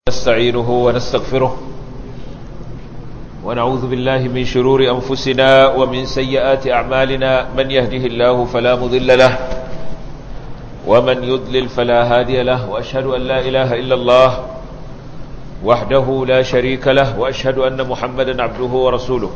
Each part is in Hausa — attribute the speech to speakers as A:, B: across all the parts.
A: نستعينه ونستغفره ونعوذ بالله من شرور أنفسنا ومن سيئات أعمالنا من يهده الله فلا مضل له ومن يضلل فلا هادي له وأشهد أن لا إله إلا الله وحده لا شريك له وأشهد أن محمدا عبده ورسوله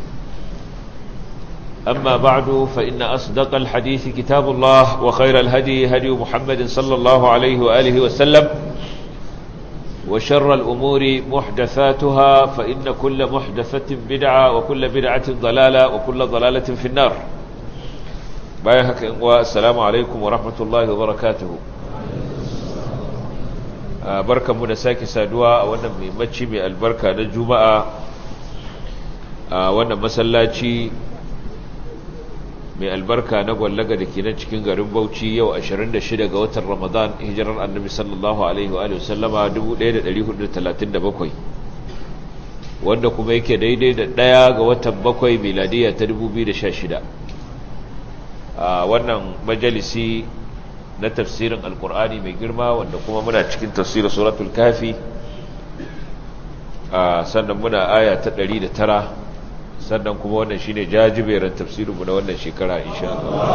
A: أما بعد فإن أصدق الحديث كتاب الله وخير الهدي هدي محمد صلى الله عليه وآله وسلم وشر الأمور محدثاتها فإن كل محدثة بدعة وكل بدعة ضلالة وكل ضلالة في النار بايهك والسلام عليكم ورحمة الله وبركاته بركة منساك سادوا وانا ممتشي من البركة نجومة وانا مسلاتي mai albarka na gwallaga da ke nan cikin garin Bauchi yau 26 ga watan Ramadan hijirar Annabi sallallahu alaihi wa alihi wasallama 1437 wanda kuma yake daidai da ɗaya ga watan bakwai miladiya ta 2016 a wannan majalisi na tafsirin alkur'ani mai girma wanda kuma muna cikin tafsirin suratul kafi sannan muna aya ta 109 sannan kuma wannan shine jajiberin tafsirinmu na wannan shekara insha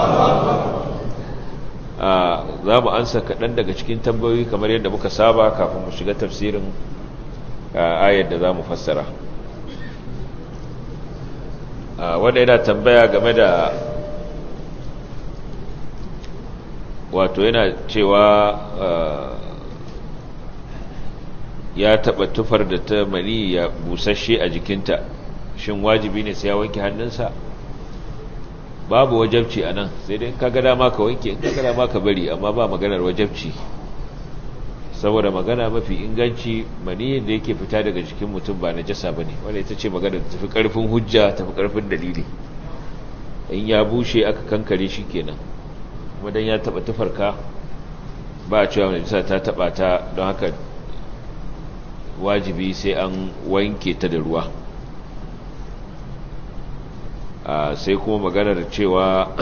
A: Allah za mu ansa kaɗan daga cikin tambayoyi kamar yadda muka saba kafin mu shiga tafsirin ayar da za mu fassara wanda yana tambaya game da wato yana cewa ya taɓa tufar da ta mani ya busasshe a jikinta shin wajibi ne sai ya wanke hannunsa babu wajabci a nan sai dai kaga dama ka wanke in kaga dama ka bari amma ba maganar wajabci saboda magana mafi inganci maniyin da yake fita daga jikin mutum ba na jasa ba ne wanda ita ce magana da tafi karfin hujja tafi karfin dalili in ya bushe aka kankare shi kenan kuma dan ya taba tufarka ba a cewa najisa ta taba ta don haka wajibi sai an wanke ta da ruwa sai kuma maganar cewa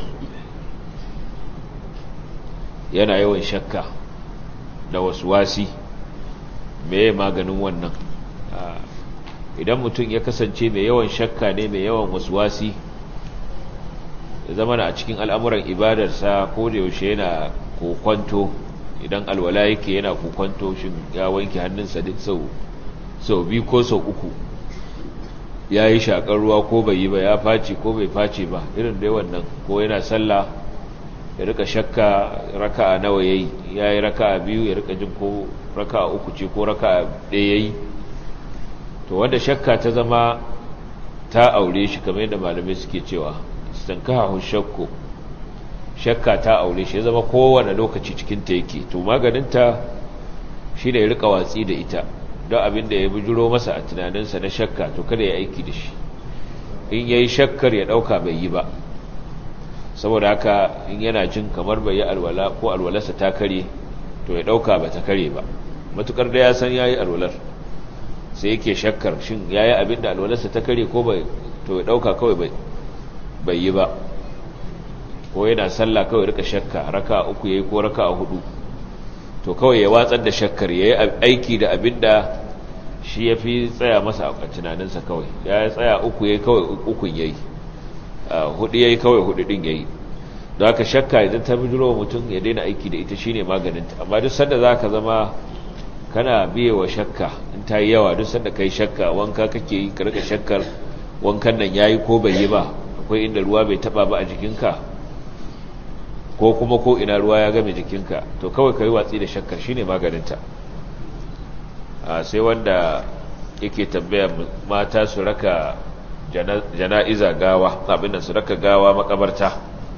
A: yana yawan shakka da wasu wasi mai maganin wannan idan mutum ya kasance mai yawan shakka ne mai yawan wasu wasi ya zama a cikin al'amuran ibadarsa ko da yaushe yana kokwanto idan alwala yake yana kokwanto shi ya wanke hannunsa duk sau biyu ko sau uku ya yi shakar ruwa ko bai yi ba ya face ko bai face ba irin da wannan ko yana sallah ya rika shakka raka'a nawa yayi yayi raka'a biyu ya rika jin ko raka'a uku ce ko raka'a ɗaya yayi to wanda shakka ta zama ta aure shi kamar yadda malamai suke cewa istankahu shakku shakka ta aure shi ya zama kowane lokaci cikin ta yake to maganin ta shine ya rika watsi da ita don abin da ya bujuro masa a tunaninsa na shakka to kada ya aiki da shi in yayi shakkar ya dauka bai yi ba saboda haka in yana jin kamar bai yi alwala ko alwalarsa ta kare to ya dauka ba ta kare ba matukar da ya san yayi alwalar sai yake shakkar shin yayi abin da alwalarsa ta kare ko bai to ya dauka kawai bai bai yi ba ko yana sallah kawai rika shakka raka uku yayi ko raka hudu to kawai ya watsar da shakkar yayi aiki da abin da shi ya fi tsaya masa a tunaninsa kawai ya tsaya uku ya kawai ukun ya yi hudu ya yi kawai hudu din ya yi don haka shakka idan ta bijiro wa mutum ya daina aiki da ita shine maganinta amma duk sanda za ka zama kana biye wa shakka in ta yi yawa duk sanda ka yi shakka wanka kake yi ka rika shakkar wankan nan ya yi ko bai yi ba akwai inda ruwa bai taba ba a jikinka ko kuma ko ina ruwa ya game jikinka to kawai ka yi watsi da shakkar shine maganinta sai wanda yake tambaya mata su raka jana'iza gawa abin su raka gawa makabarta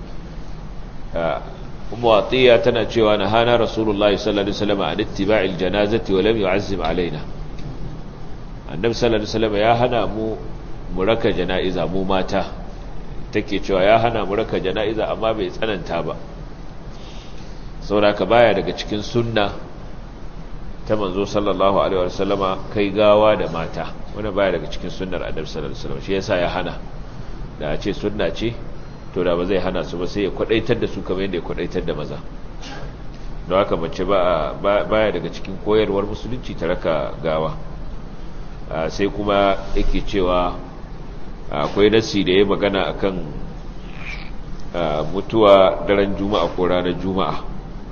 A: kuma watiya tana cewa na hana rasulullahi sallallahu alaihi wasallam an ittiba'il janazati wa lam yu'azzim alaina annabi sallallahu alaihi wasallam ya hana mu mu raka jana'iza mu mata take cewa ya hana mu raka jana'iza amma bai tsananta ba saboda ka baya daga cikin sunna ta manzo sallallahu alaihi wasallama kai gawa da mata wanda baya daga cikin sunnar annabi sallallahu alaihi wasallam shi yasa ya hana da a ce sunna ce to da ba zai hana su ba sai ya kwadaitar da su kamar yadda ya kwadaitar da maza don haka mace baya daga cikin koyarwar musulunci ta raka gawa sai kuma yake cewa akwai nasi da ya magana akan mutuwa daren juma'a ko ranar juma'a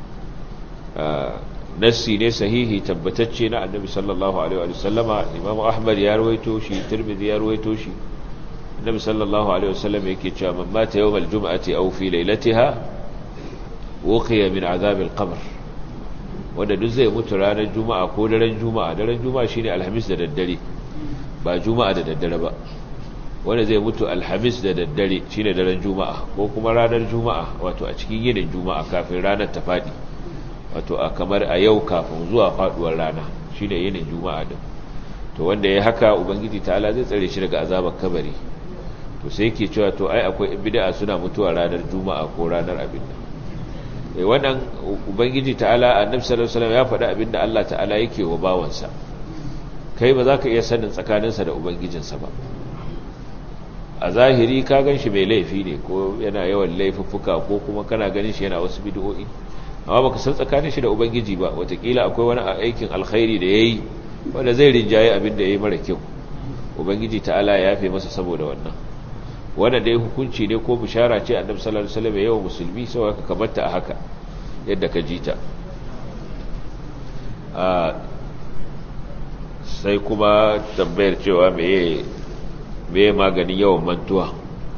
A: nassi ne sahihi tabbatacce na annabi sallallahu alaihi wa sallama imam ahmad ya rawaito shi tirmidhi ya rawaito shi annabi sallallahu alaihi wa sallam yake cewa man mata yawm aljum'ati aw fi laylatiha wuqiya min azab alqabr wanda duk zai mutu ranar juma'a ko daren juma'a daren juma'a shine alhamis da daddare ba juma'a da daddare ba wanda zai mutu alhamis da daddare shine daren juma'a ko kuma ranar juma'a wato a cikin yinin juma'a kafin ranar ta fadi wato a kamar a yau kafin zuwa faduwar rana shine yinin juma'a din to wanda ya haka ubangiji ta'ala zai tsare shi daga azabar kabari to sai yake cewa to ai akwai bid'a suna mutuwa ranar juma'a ko ranar abin nan eh wannan ubangiji ta'ala annabi sallallahu alaihi wasallam ya faɗa abin da Allah ta'ala yake wa bawansa kai ba za ka iya sanin tsakaninsa da ubangijinsa ba a zahiri ka gan shi mai laifi ne ko yana yawan laifuffuka ko kuma kana ganin shi yana wasu bid'o'i amma baka san tsakanin shi da ubangiji ba watakila akwai wani aikin alkhairi da yayi wanda zai rinjaye abin da yayi mara kyau ubangiji ta'ala ya yafe masa saboda wannan wannan dai hukunci ne ko bishara ce annabi sallallahu alaihi wasallam yayin musulmi sai ka kabarta a haka yadda ka ji ta sai kuma tambayar cewa meye meye maganin yawan mantuwa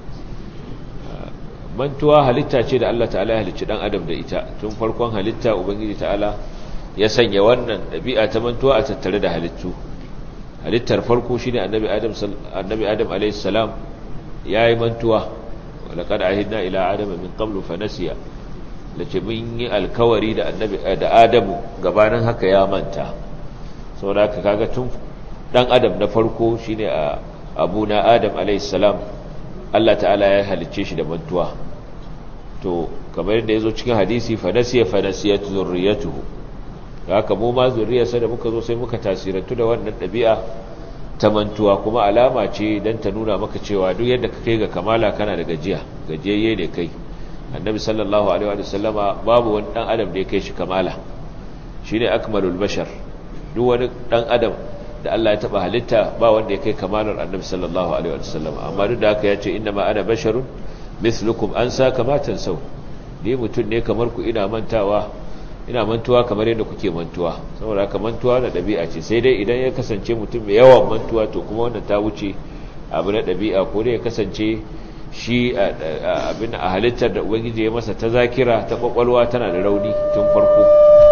A: mantuwa halitta ce da Allah ta'ala ya halicci dan adam da ita tun farkon halitta ubangiji ta'ala ya sanya wannan dabi'a ta mantuwa a tattare da halittu halittar farko shine annabi adam annabi adam alayhi salam yayi mantuwa walaqad ahidna ila adam min qablu fa nasiya lace mun yi alkawari da annabi da adamu gabanin haka ya manta saboda haka kaga tun dan adam na farko shine a abuna adam alayhi salam Allah ta'ala ya halicce shi da mantuwa to kamar yadda yazo cikin hadisi fa nasiya fa nasiyat zurriyatuhu haka mu ma zuriyarsa da muka zo sai muka tasirantu da wannan dabi'a ta mantuwa kuma alama ce dan ta nuna maka cewa duk yadda ka kai ga kamala kana da gajiya gajiyayye ne kai annabi sallallahu alaihi wa sallama babu wani dan adam da ya kai shi kamala shine akmalul bashar duk wani dan adam da Allah ya taba halitta ba wanda ya kai kamalar annabi sallallahu alaihi wasallam amma duk da haka ya ce inna ma ana basharun mislukum an sa kamatan sau ni mutum ne kamar ku ina mantawa ina mantuwa kamar yadda kuke mantuwa saboda haka mantuwa da dabi'a ce sai dai idan ya kasance mutum mai yawan mantuwa to kuma wannan ta wuce abu na dabi'a ko dai ya kasance shi abin a halittar da ubangiji ya masa ta zakira ta kwakwalwa tana da rauni tun farko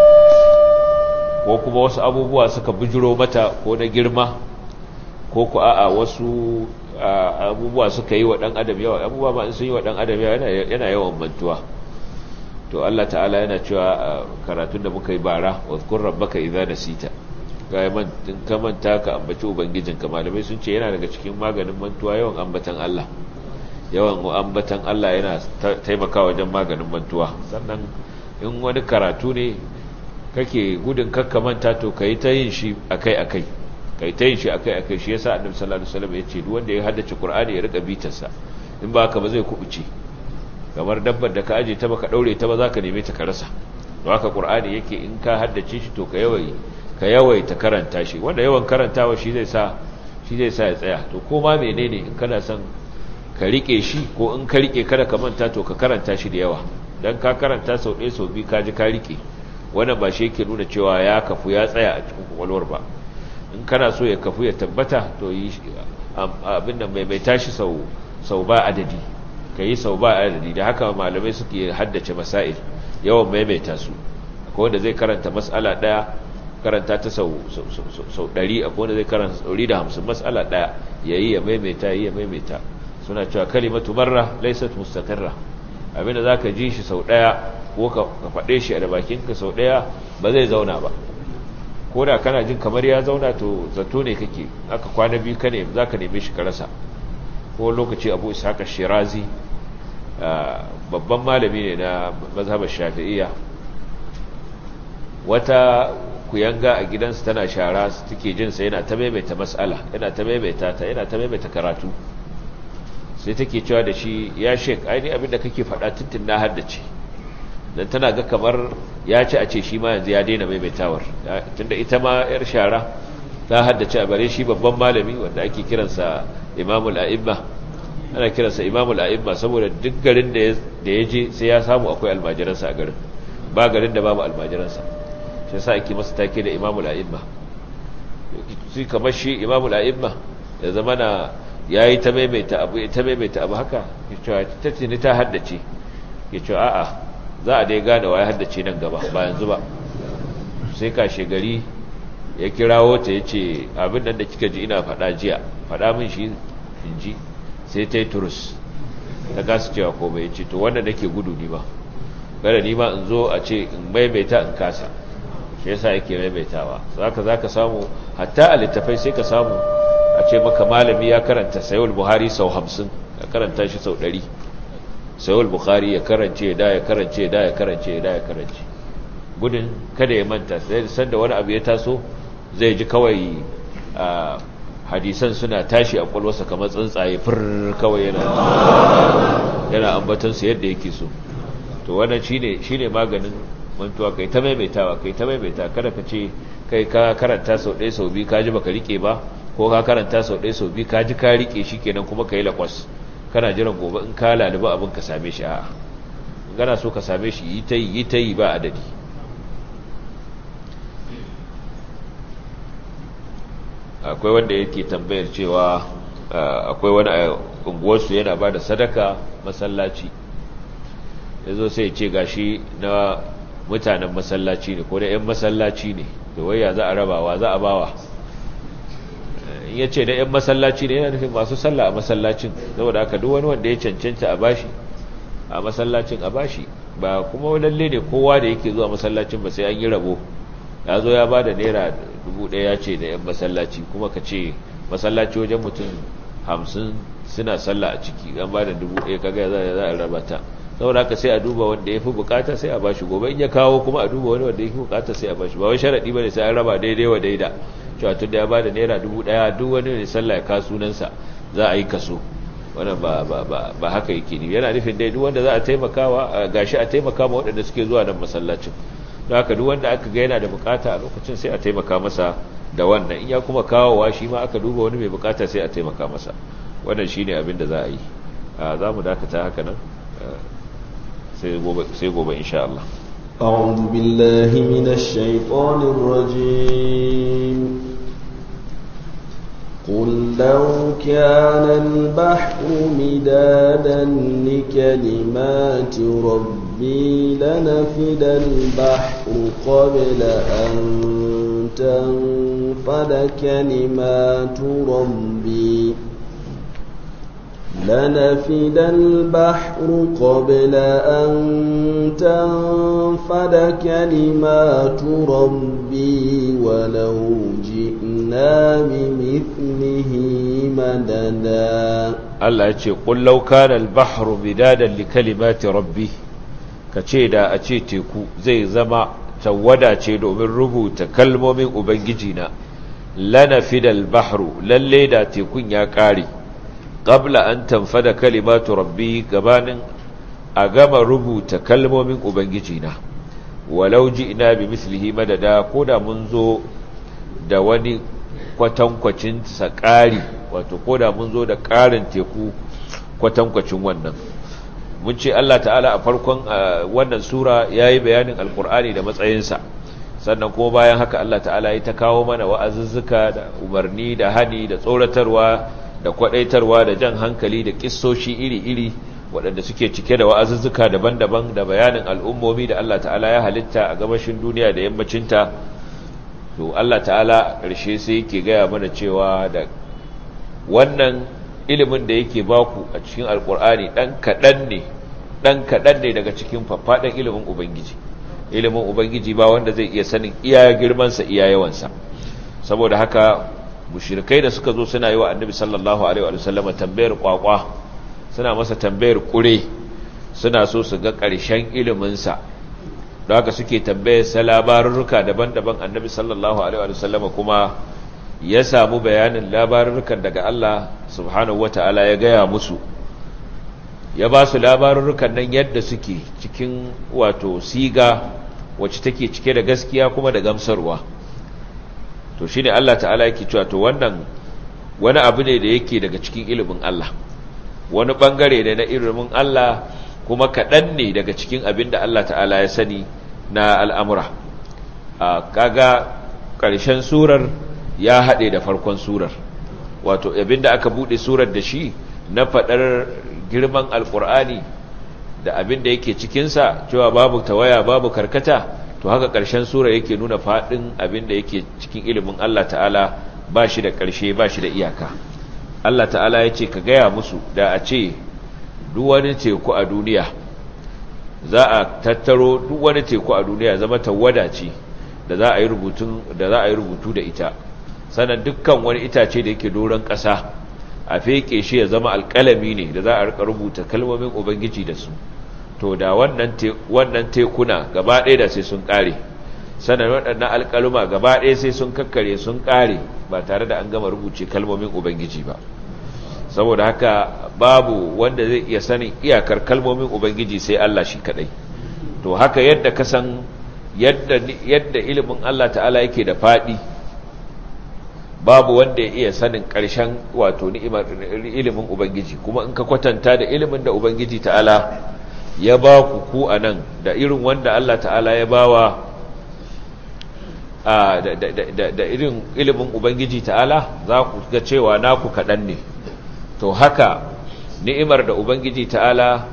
A: ko kuma wasu abubuwa suka bijiro mata ko na girma ko ku a'a wasu abubuwa suka yi wa ɗan adam yawa abubuwa ma in sun yi wa ɗan adam yawa yana yawan mantuwa to Allah ta'ala yana cewa karatun da muka yi bara wa zkur rabbaka idza nasita ga man in ka manta ka ambaci ubangijinka malamai sun ce yana daga cikin maganin mantuwa yawan ambatan Allah yawan ambatan Allah yana taimakawa wajen maganin mantuwa sannan in wani karatu ne kake gudun kakkamanta to kai ta yin shi akai-akai kai ta yin shi akai-akai shi yasa annabi sallallahu alaihi wasallam yace duk wanda ya haddace qur'ani ya rika bitarsa in ba haka ba zai kubuce kamar dabbar da ka aje ta baka daure ta ba zaka neme ta ka rasa don haka qur'ani yake in ka haddace shi to ka yawai ka yawai ta karanta shi wanda yawan karantawa shi zai sa shi zai sa ya tsaya to ko ma menene in kana son ka rike shi ko in ka rike kada ka manta to ka karanta shi da yawa dan ka karanta sau ɗaya sau biyu ka ji ka rike wannan ba shi yake nuna cewa ya kafu ya tsaya a cikin kwakwalwar ba in kana so ya kafu ya tabbata to yi abin da mai tashi sau ba adadi ka yi sau ba adadi da haka malamai suke haddace masail yawan maimaita su akwai wanda zai karanta mas'ala daya karanta ta sau ɗari akwai wanda zai karanta ɗari da hamsin mas'ala daya ya yi ya maimaita ya yi ya maimaita suna cewa kalimatu marra laisat mustaqirra abinda za ka ji shi sau ɗaya ko ka faɗe shi a da bakinka sau ɗaya ba zai zauna ba ko da kana jin kamar ya zauna to zato ne kake aka kwana biyu ka ne za ka neme shi ka rasa ko lokaci abu ishaka shirazi babban malami ne na mazhabar shafi'iyya wata kuyanga a gidansu tana shara take jinsa yana ta maimaita matsala yana ta maimaita ta yana ta maimaita karatu sai take cewa da shi ya shek aini abinda kake faɗa tuntun na haddace dan tana ga kamar ya ci a ce shi ma yanzu ya daina maimaitawar tunda ita ma yar shara ta haddace a bare shi babban malami wanda ake kiransa imamul a'imma ana kiransa imamul a'imma saboda duk garin da ya je sai ya samu akwai almajiransa a garin ba garin da babu almajiransa shi yasa ake masa take da imamul a'imma shi kamar shi imamul a'imma ya zama na yayi ta maimaita abu ta maimaita abu haka cewa ta tuni ta haddace ya ce a'a za a dai gane wa ya haddace nan gaba ba yanzu ba sai kashe gari ya kirawo ta ya ce abin nan da kika ji ina faɗa jiya faɗa min shi in ji sai ta yi turus ta kasa cewa ko bai ce to wanda nake gudu ni ba gada ni ma in zo a ce in maimaita in kasa shi yasa yake maimaitawa zaka zaka samu hatta a littafai sai ka samu a ce maka malami ya karanta sayul buhari sau hamsin ya karanta shi sau ɗari sayul buhari ya karance da ya karance da ya karance da ya karance gudun kada ya manta sai sanda wani abu ya taso zai ji kawai hadisan suna tashi a kwalwarsa kamar tsuntsaye fir kawai yana yana ambatansu yadda yake so to wannan shine shine maganin mantuwa kai ta maimaitawa kai ta maimaita kada ka ce kai ka karanta sau ɗaya sau biyu ka ji baka rike ba ko ka karanta sau ɗaya sau biyu ka ji ka rike shi kenan kuma ka yi lakwas kana jiran gobe in ka laluba abin ka same shi a'a gana so ka same shi yi ta yi yi ta yi ba adadi akwai wanda yake tambayar cewa akwai wani a unguwarsu yana ba da sadaka masallaci ya zo sai ce gashi na mutanen masallaci ne ko da 'yan masallaci ne da waya za a rabawa za a bawa in ya ce da 'yan masallaci ne yana nufin masu sallah a masallacin saboda haka duk wani wanda ya cancanta a bashi a masallacin a bashi ba kuma lalle ne kowa da yake zuwa masallacin ba sai an yi rabo ya zo ya ba da naira dubu ɗaya ya ce da 'yan masallaci kuma ka ce masallaci wajen mutum hamsin suna sallah a ciki an ba da dubu ɗaya kaga za a raba ta saboda haka sai a duba wanda ya fi bukata sai a bashi gobe in ya kawo kuma a duba wani wanda ya fi bukata sai a bashi ba wai sharaɗi ba ne sai an raba daidai wa daida cewa tun da ya ba da naira dubu ɗaya duk wani ne sallah ya kawo sunansa za a yi kaso wannan ba ba ba ba haka yake ne yana nufin dai duk wanda za a taimakawa gashi a taimaka ma waɗanda suke zuwa nan masallacin don haka duk wanda aka ga yana da bukata a lokacin sai a taimaka masa da wannan in ya kuma kawowa shi ma aka duba wani mai bukata sai a taimaka masa wannan shine abin da za a yi za mu dakata haka nan sai gobe insha Allah
B: أعوذ بالله من الشيطان الرجيم قل لو كان البحر مدادا لكلمات ربي لنفد البحر قبل أن تنفد كلمات ربي لنفد البحر قبل أن تنفد كلمات ربي ولو جئنا بمثله مددا
A: Allah ya ce ƙullau kana al-bahru bidadan li kalimati rabbi kace da a ce teku zai zama tawada ce domin rubuta kalmomin ubangiji na lanafidal bahru lalle da tekun ya kare qabla an tanfada kalimatu rabbi gabanin a gama rubuta kalmomin ubangiji na walau ina bi mislihi madada koda mun zo da wani kwatankwacin sakari wato koda mun zo da karin teku kwatankwacin wannan mun ce Allah ta'ala a farkon wannan sura yayi bayanin alkur'ani da matsayinsa sannan kuma bayan haka Allah ta'ala ya ta kawo mana wa'azuzzuka da umarni da hani da tsoratarwa da kwadaitarwa da jan hankali da kissoshi iri-iri waɗanda suke cike da wa'azuzzuka daban-daban da bayanin al'ummomi da Allah ta'ala ya halitta a gabashin duniya da yammacinta to Allah ta'ala ƙarshe sai yake gaya mana cewa da wannan ilimin da yake baku a cikin alƙur'ani ɗan kaɗan ne ɗan kaɗan ne daga cikin faffaɗan ilimin ubangiji ilimin ubangiji ba wanda zai iya sanin iya girmansa iya yawansa saboda haka mushrikai da suka zo suna yi wa annabi sallallahu alaihi wa sallam tambayar kwakwa suna masa tambayar kure suna so su ga ƙarshen iliminsa da haka suke tambayar sa labarurruka daban-daban annabi sallallahu alaihi wa sallam kuma ya samu bayanin labarurrukan daga Allah subhanahu wata'ala ya gaya musu ya ba su labarurrukan nan yadda suke cikin wato siga wacce take cike da gaskiya kuma da gamsarwa to shine Allah ta'ala yake cewa to wannan wani abu ne da yake daga cikin ilimin Allah wani bangare ne na ilimin Allah kuma kaɗan ne daga cikin abin da Allah ta'ala ya sani na al'amura a kaga ƙarshen surar ya haɗe da farkon surar wato abin da aka buɗe surar da shi na faɗar girman alƙur'ani da abin da yake cikinsa cewa babu tawaya babu karkata to haka ƙarshen surar yake nuna faɗin abin da yake cikin ilimin Allah ta'ala ba shi da ƙarshe ba shi da iyaka Allah ta'ala ya ce ka gaya musu da a ce duk wani teku a duniya za a tattaro duk wani teku a duniya zama tawada ce da za a yi rubutun da za a yi rubutu da ita sannan dukkan wani itace da yake doron ƙasa a feke shi ya zama alƙalami ne da za a rika rubuta kalmomin ubangiji da su to da wannan wannan tekuna gaba ɗaya da sai sun ƙare sannan waɗannan alƙaluma gaba ɗaya sai sun kakkare sun ƙare ba tare da an gama rubuce kalmomin ubangiji ba saboda haka babu wanda zai iya sanin iyakar kalmomin ubangiji sai Allah shi kadai to haka yadda ka san yadda yadda ilimin Allah ta'ala yake da fadi babu wanda ya iya sanin ƙarshen wato ni'imar ilimin ubangiji kuma in ka kwatanta da ilimin da ubangiji ta'ala ya ba ku ku anan da irin wanda Allah ta'ala ya bawa a da, da, da irin ilimin ubangiji ta'ala za ku ga cewa naku kaɗan ne to haka ni'imar da ubangiji ta'ala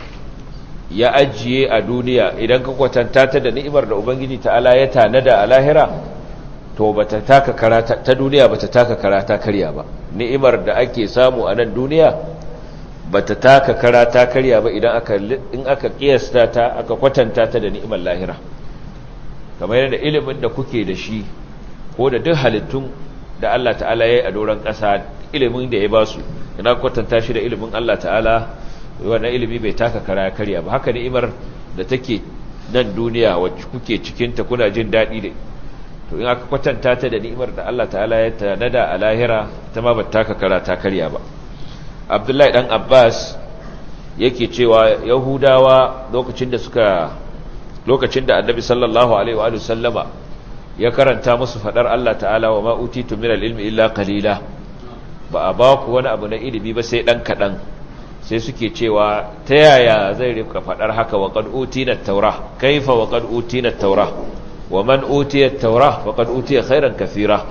A: ya ajiye a duniya idan ka kwatanta ta da ni'imar da ubangiji ta'ala ya tanada a lahira to bata taka karata ta duniya bata taka karata karya ba ni'imar da ake samu a nan duniya bata taka karata karya ba idan aka in aka kiyasta ta aka kwatanta ta da ni'imar lahira kamar yadda ilimin da kuke da shi ko da duk halittun da Allah ta'ala ya yi a doron ƙasa ilimin da ya ba su ina kwatanta shi da ilimin Allah ta'ala wannan ilimi bai taka kara karya ba haka ni'imar da take nan duniya wacce kuke cikinta kuna jin daɗi da to in aka kwatanta ta da ni'imar da Allah ta'ala ya tanada a lahira ta ma ba taka kara ta karya ba Abdullahi dan Abbas yake cewa Yahudawa lokacin da suka lokacin da Annabi sallallahu alaihi wa sallama ya karanta musu fadar Allah ta'ala wa ma utitu min al-ilmi illa qalila ba a ba ku wani abu na ilimi ba sai dan kadan sai suke cewa ta yaya zai rika fadar haka wa qad utina at-taura kaifa wa qad utina at-taura wa man utiya at-taura faqad utiya khairan kathira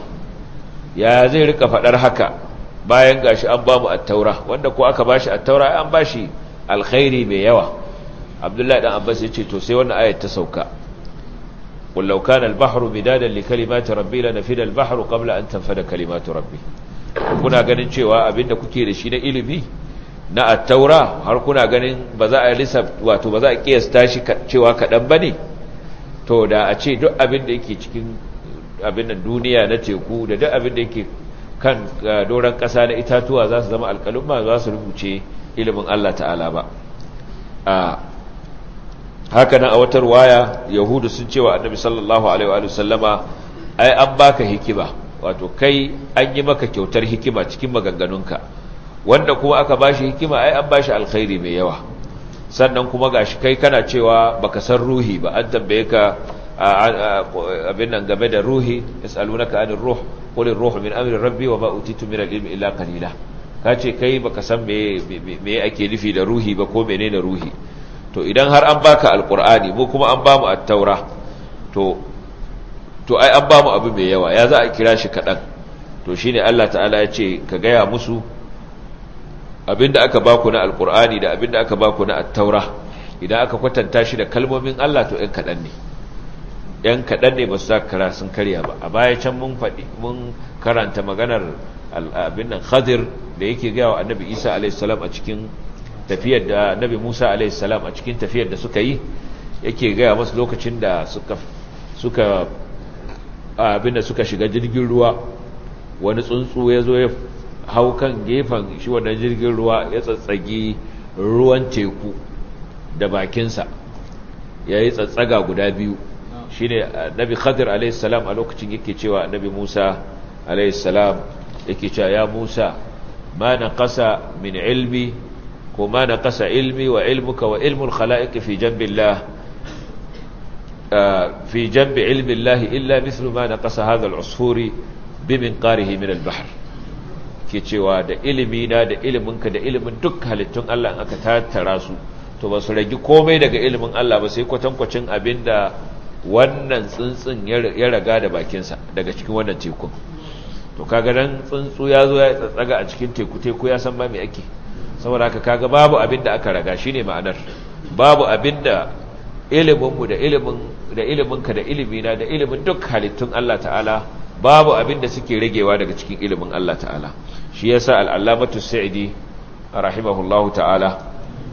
A: ya zai rika fadar haka bayan gashi an ba mu at-taura wanda ko aka bashi at-taura an bashi alkhairi mai yawa abdullahi dan abbas yace to sai wannan ayat ta sauka qul law kana al-bahru midadan li kalimati rabbi lanafida al-bahru qabla an tanfada kalimatu rabbi kuna ganin cewa abinda kuke da shi na ilimi na at-taura har kuna ganin ba za a lisa wato ba za a kiyasta shi cewa kadan bane to da a ce duk abin da yake cikin abin nan duniya na teku da duk abin da yake kan doron ƙasa na itatuwa za su zama alƙalumma za su rubuce ilimin Allah ta'ala ba a haka nan a watar waya yahudu sun cewa annabi sallallahu alaihi wa sallama ai an baka hikima wato kai an yi maka kyautar hikima cikin maganganunka wanda kuma aka bashi hikima ai an bashi alkhairi mai yawa sannan kuma gashi kai kana cewa baka san ruhi ba an tambaye ka abin nan game da ruhi yasalunaka anir ruh qul ar-ruhu min amri rabbi wa ma utitu min al-ilmi illa qalila kace kai baka san me me ake nufi da ruhi ba ko menene ruhi to idan har an baka alqur'ani mu kuma an bamu at-taura to to ai an bamu abu mai yawa ya za a kira shi kadan to shine Allah ta'ala ya ce ka gaya musu abinda aka baku na alkur'ani da abinda aka baku na attaura idan aka kwatanta shi da kalmomin Allah to ɗan kaɗan ne ɗan kaɗan ne ba su kara sun karya ba a baya can mun faɗi mun karanta maganar abin nan khadir da yake gaya wa annabi isa alaihissalam a cikin tafiyar da annabi musa alaihissalam a cikin tafiyar da suka yi yake gaya masu lokacin da suka suka abin da suka shiga jirgin ruwa wani tsuntsu ya zo ya hau kan gefen shi wannan jirgin ruwa ya tsatsagi ruwan teku da bakinsa ya yi tsatsaga guda biyu shi ne nabi khadir alaihissalam a lokacin yake cewa nabi musa alaihissalam yake cewa ya musa ma na ƙasa min ilmi ko ma naqasa ilmi wa ilmuka wa ilmul khalaiqi fi jambillah fi jambi ilmi Allah illa mithlu ma naqasa hadha al-usfuri biminqarihi min al-bahr ke cewa da ilimi na da iliminka da ilimin duk halittun Allah in aka tattara su to ba su ragi komai daga ilimin Allah ba sai kwatankwacin abinda wannan tsuntsun ya raga da bakinsa daga cikin wannan tekun to kaga nan tsuntsu ya zo ya tsatsaga a cikin teku teku ya san ba me ake saboda haka kaga babu abinda aka raga shine ma'anar babu abinda iliminmu da ilimin da iliminka da ilimina da ilimin duk halittun Allah ta'ala babu abinda suke ragewa daga cikin ilimin Allah ta'ala shi yasa al-allamatu sa'idi rahimahullahu ta'ala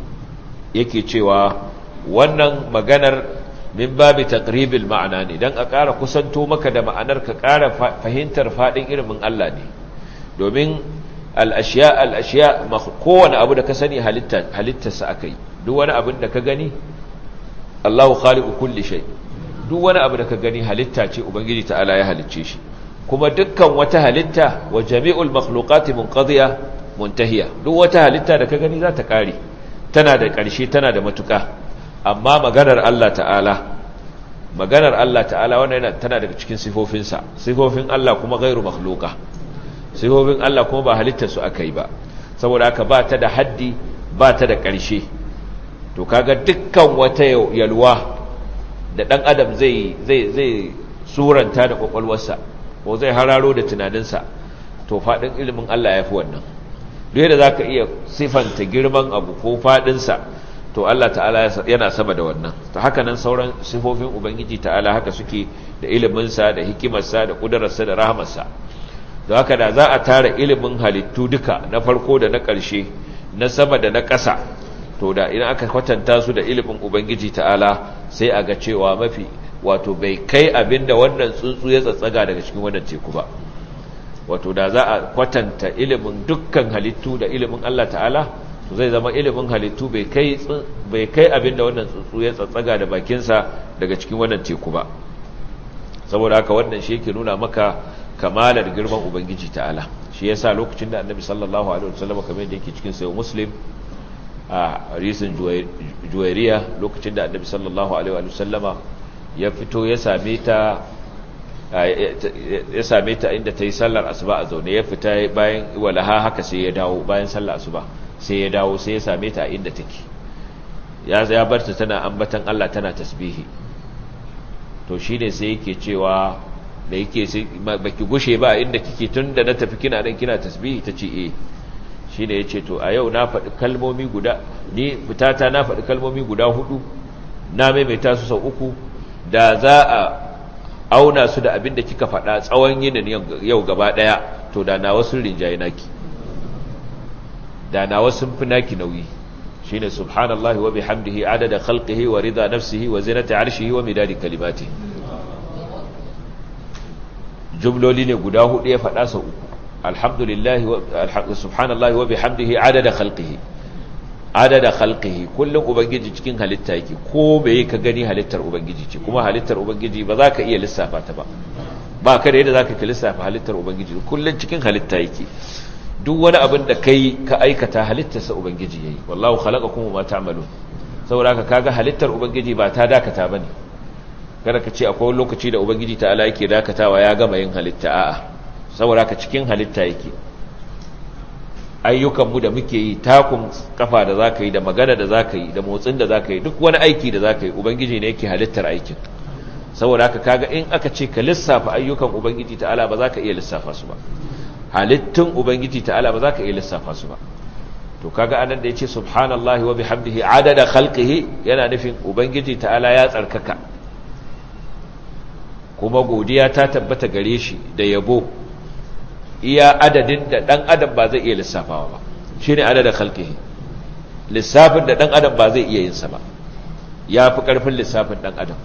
A: yake cewa wannan maganar min babi taqribil ma'ana ne dan a ƙara kusanto maka da ma'anar ka ƙara fahimtar fadin ilimin Allah ne domin al-ashiya al-ashiya kowane abu da ka sani halitta halittarsa akai duk wani abin da ka gani Allahu khaliqu kulli shay duk wani abu da ka gani halitta ce ubangiji ta'ala ya halicce shi kuma dukkan wata halitta wa jami'ul makhluqati munqadiya muntahiya duk wata halitta da ka gani za ta kare tana da ƙarshe tana da matuƙa amma maganar Allah ta'ala maganar Allah ta'ala wannan yana tana daga cikin sifofinsa sifofin Allah kuma ghairu makhluqa sifofin Allah kuma ba halittar su akai ba saboda haka ba ta da haddi ba ta da ƙarshe to kaga dukkan wata yalwa da dan adam zai zai zai suranta da kwakwalwarsa ko zai hararo da tunaninsa to fadin ilimin Allah ya fi wannan duk da zaka iya sifanta girman abu ko fadinsa to Allah ta'ala yana sama da wannan to haka nan sauran sifofin ubangiji ta'ala haka suke da iliminsa da hikimarsa da kudararsa da rahamarsa don haka da za a tara ilimin halittu duka na farko da na ƙarshe na sama da na ƙasa to da idan aka kwatanta su da ilimin ubangiji ta'ala sai a ga cewa mafi wato bai kai abinda wannan tsuntsu ya tsatsaga daga cikin wannan teku ba wato da za a kwatanta ilimin dukkan halittu da ilimin Allah ta'ala to zai zama ilimin halittu bai kai bai kai abinda wannan tsuntsu ya tsatsaga da bakinsa daga cikin wannan teku ba saboda haka wannan shi yake nuna maka kamalar girman ubangiji ta'ala shi yasa lokacin da annabi sallallahu alaihi wasallam kamar yadda yake cikin sayo muslim a hadisin juwairiya lokacin da annabi sallallahu alaihi wasallama ya fito ya same ta ya same ta inda ta yi sallar asuba a zaune ya fita bayan walaha haka sai ya dawo bayan sallar asuba sai ya dawo sai ya same ta a inda take ya ya bar ta tana ambatan Allah tana tasbihi to shine sai yake cewa da yake sai baki gushe ba inda kike tunda na tafi kina dan kina tasbihi tace eh shine yace to a yau na faɗi kalmomi guda ni fitata na faɗi kalmomi guda hudu na maimaita su sau uku da za a auna su da abin da kika faɗa tsawon yinin yau gaba ɗaya to da na wasu rinjaye naki da na wasu fi naki nauyi shine subhanallahi wa bihamdihi adada khalqihi wa rida nafsihi wa zinata arshihi wa midadi kalimatihi jumloli ne guda hudu ya faɗa sau uku alhamdulillahi subhanallahi wa bihamdihi adada khalqihi adada khalqihi kullum ubangiji cikin halitta yake ko bai ka gani halittar ubangiji ce kuma halittar ubangiji ba za ka iya lissafa ta ba ba ka da yadda za ka lissafa halittar ubangiji kullum cikin halitta yake duk wani abin da kai ka aikata halittarsa ubangiji yayi wallahu khalaqakum wa ma ta'malun saboda ka kaga halittar ubangiji ba ta dakata bane kada ka ce akwai lokaci da ubangiji ta'ala yake dakatawa ya gama yin halitta a'a saboda ka cikin halitta yake ayyukanmu da muke yi takun kafa da zaka yi da magana da zaka yi da motsin da zaka yi duk wani aiki da zaka yi ubangiji ne yake halittar aikin saboda haka kaga in aka ce ka lissafa ayyukan ubangiji ta'ala ba za ka iya lissafa su ba halittun ubangiji ta'ala ba za ka iya lissafa su ba to kaga anan da yace subhanallahi wa bihamdihi adada khalqihi yana nufin ubangiji ta'ala ya tsarkaka kuma godiya ta tabbata gare shi da yabo iya adadin da dan adam ba zai iya lissafawa ba shine adada khalqihi lissafin da dan adam ba zai iya yin sa ba yafi karfin lissafin dan adam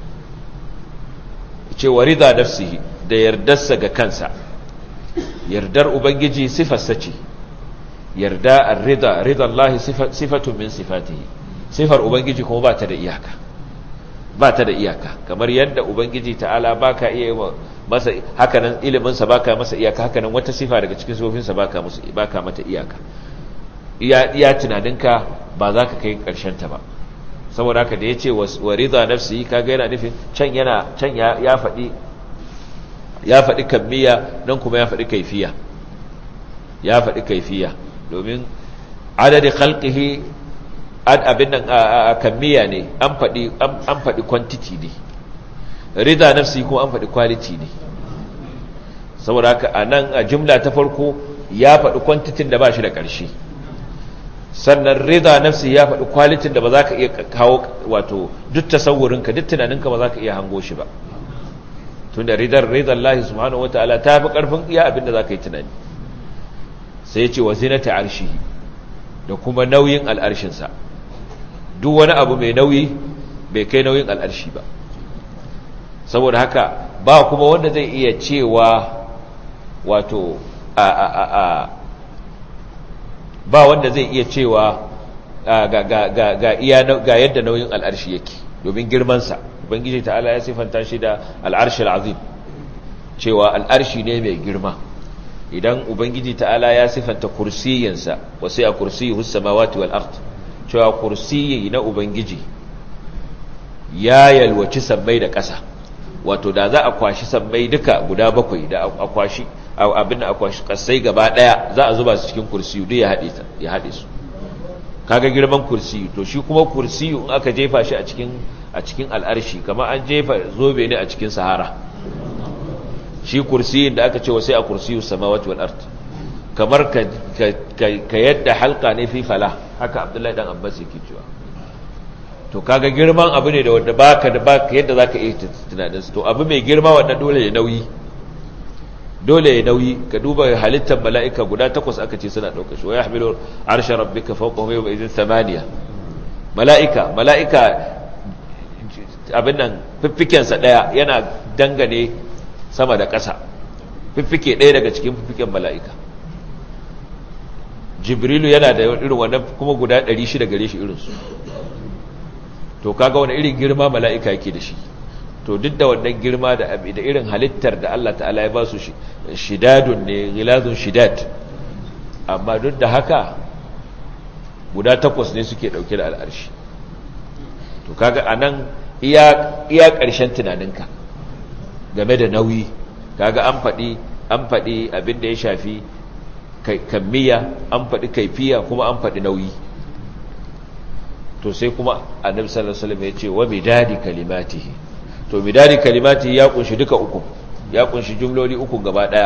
A: ce warida nafsihi da yardarsa ga kansa yardar ubangiji sifarsa ce yarda ar-rida rida Allah sifatun min sifatihi sifar ubangiji kuma ba ta da iyaka ba ta da iyaka kamar yadda ubangiji ta'ala baka iya masa hakanan ilimin sa baka masa iyaka hakanan wata sifa daga cikin sifofinsa baka musu baka mata iyaka iya iya tunaninka ba za ka kai karshen ta ba saboda haka da yace wa rida nafsi kaga yana nufin can yana can ya ya faɗi ya faɗi kammiya nan kuma ya faɗi kaifiya ya faɗi kaifiya domin adadi khalqihi ad abin nan a kammiya ne an faɗi an faɗi quantity ne rida nafsi kuma an faɗi quality ne saboda haka anan a jumla ta farko ya faɗi quantity da ba shi da ƙarshe sannan rida nafsi ya faɗi quality da ba za ka iya kawo wato duk tasawurinka duk tunaninka ba za ka iya hango shi ba tunda ridar ridar Allah subhanahu wataala ta fi ƙarfin iya abin da za ka yi tunani sai ce wa zinata arshihi da kuma nauyin al'arshinsa duk wani abu mai nauyi bai kai nauyin al'arshi ba saboda haka ba kuma wanda zai iya cewa wato a a a a ba wanda zai iya cewa ga ga ga ga iya ga yadda nauyin al'arshi yake domin girmansa ubangiji ta'ala ya sifanta shi da al'arshi al'azim cewa al'arshi ne mai girma idan ubangiji ta'ala ya sifanta kursiyinsa wasu a kursiyi samawati wal ard cewa kursiyi na ubangiji ya yalwaci sammai da ƙasa wato da za a kwashi sammai duka guda bakwai da a kwashi abin da a kwashi ƙasai gaba ɗaya za a zuba su cikin kursiyu duk ya haɗe su kaga girman kursiyu to shi kuma kursiyu in aka jefa shi a cikin a cikin al'arshi kamar an jefa zobe ne a cikin sahara shi kursiyin da aka ce sai a kursiyu samawati wal ard kamar ka ka yadda halka ne fi fala haka abdullahi dan abbas yake cewa to kaga girman abu ne da wanda baka da baka yadda zaka iya tunanin to abu mai girma wanda dole ya nauyi dole ya nauyi ka duba halittar mala'ika guda takwas aka ce suna dauka shi wa yahmilu arsha rabbika fawqahum yawma idhin thamaniya mala'ika mala'ika abin nan fiffiken sa daya yana dangane sama da ƙasa fiffike ɗaya daga cikin fiffiken mala'ika jibrilu yana da irin wannan kuma guda 600 gare shi irinsu to kaga wani irin girma mala'ika yake da shi to duk da wannan girma da da irin halittar da Allah ta'ala ya ba su shidadun ne gilazun shidad amma duk da haka guda takwas ne suke dauke da al'arshi to kaga anan iya iya ƙarshen tunaninka game da nauyi kaga an faɗi an faɗi abin da ya shafi kammiya an faɗi kaifiya kuma an faɗi nauyi to sai kuma annabi sallallahu alaihi wasallam ya ce wa midadi kalimatihi to midadi kalimatihi ya kunshi duka uku ya kunshi jumloli uku gaba daya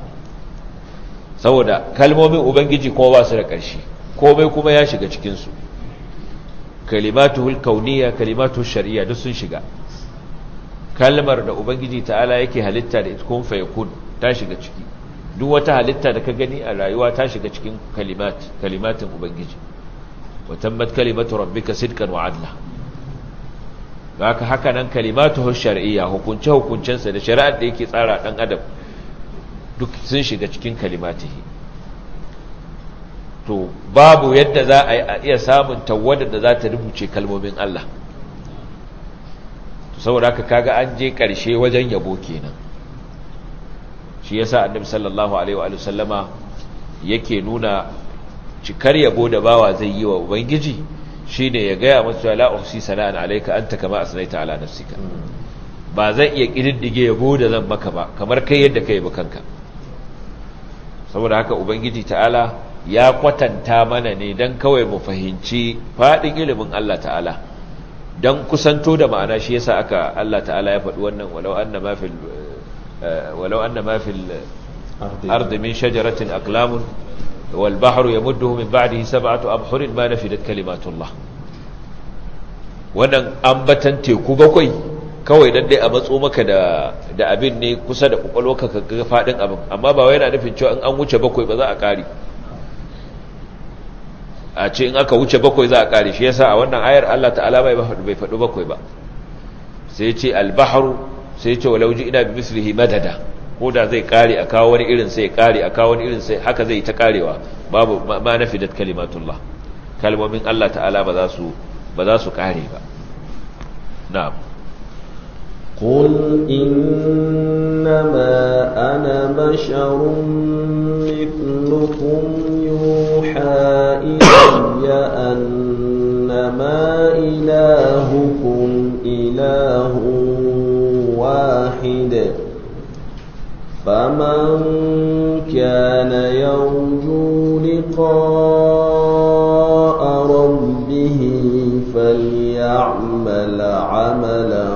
A: saboda kalmomin ubangiji kuma ba su da ƙarshe komai kuma ya shiga cikin su kalimatuhul kauniyya kalimatuhul shar'iyya duk sun shiga kalmar da ubangiji ta'ala yake halitta da ita kun fa yakun ta shiga ciki duk wata halitta da ka gani a rayuwa ta shiga cikin kalimat kalimatin ubangiji wa tammat kalimatu rabbika sidqan wa adla haka haka nan kalimatuhu shar'iyya hukunce hukuncensa da shari'ar da yake tsara dan adam duk sun shiga cikin kalimatihi to babu yadda za a iya samun tawadar da za ta rubuce kalmomin Allah saboda haka kaga an je ƙarshe wajen yabo kenan shi yasa annabi sallallahu alaihi wa sallama yake nuna cikar yabo da bawa zai yi wa ubangiji shine ya gaya masa la uhsi sana'an alayka anta kama asnaita ala nafsika ba zan iya kididdige yabo da zan maka ba kamar kai yadda kai ba kanka saboda haka ubangiji ta'ala ya kwatanta mana ne dan kawai mu fahimci fadin ilimin Allah ta'ala dan kusanto da ma'ana shi yasa aka Allah ta'ala ya faɗi wannan walau anna ma fil walau anna ma fil ardi min shajaratin aqlamun wal bahru yamudduhu min ba'dihi sab'atu abhurin ma nafidat kalimatullah wannan ambatan teku bakwai kawai dan dai a matso maka da da abin ne kusa da kokolwarka ka ga fadin abin amma ba wai yana nufin cewa in an wuce bakwai ba za a kare a ce in aka wuce bakwai za a kare shi yasa a wannan ayar Allah ta'ala bai bai faɗi bakwai ba sai ya ce al-bahru sai ya ce walau ina bi mislihi madada ko da zai kare a kawo wani irin sai kare a kawo wani irin sai haka zai ta karewa babu ma nafidat kalimatullah kalmomin Allah ta'ala ba za su ba za su kare ba na'am
B: قل إنما أنا بشر مثلكم يوحى إلي أنما إلهكم إله واحد فمن كان يرجو لقاء ربه فليعمل عملا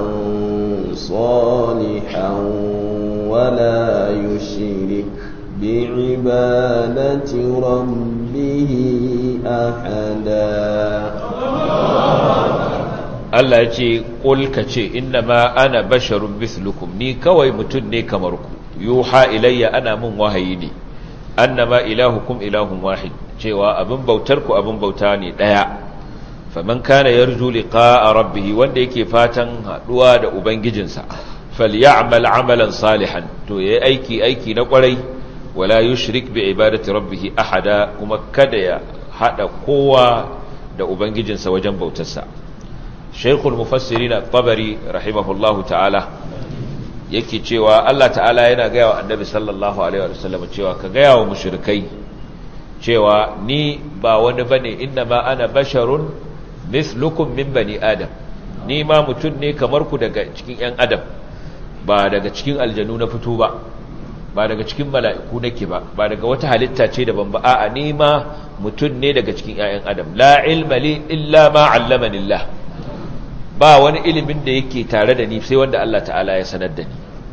B: صالحا ولا يشرك بعبادة ربه أحدا
A: Allah ya ce ƙul ka ce inna ma ana basharun mislukum ni kawai mutum ne kamar ku yuha ilayya ana mun wahayi ne annama ilahukum ilahun wahid cewa abin bautar ku abin bauta ne daya faman kana yarju liqa'a rabbih wanda yake fatan haduwa da ubangijinsa falyamal amalan salihan to yayi aiki aiki na kwarai wala yushrik bi ibadati rabbih ahada kuma kada ya hada kowa da ubangijinsa wajen bautarsa shaykhul mufassirin at-tabari rahimahullahu ta'ala yake cewa Allah ta'ala yana gaya wa annabi sallallahu alaihi wa sallam cewa ka gaya wa mushrikai cewa ni ba wani bane inna ma ana basharun mislukum min bani adam ni ma mutum ne kamar ku daga cikin yan adam ba daga cikin aljanu na fito ba ba daga cikin mala'iku nake ba ba daga wata halitta ce daban ba a'a ni ma mutum ne daga cikin ƴaƴan adam la ilma li illa ma 'allamani Allah ba wani ilimin da yake tare da ni sai wanda Allah ta'ala ya sanar da ni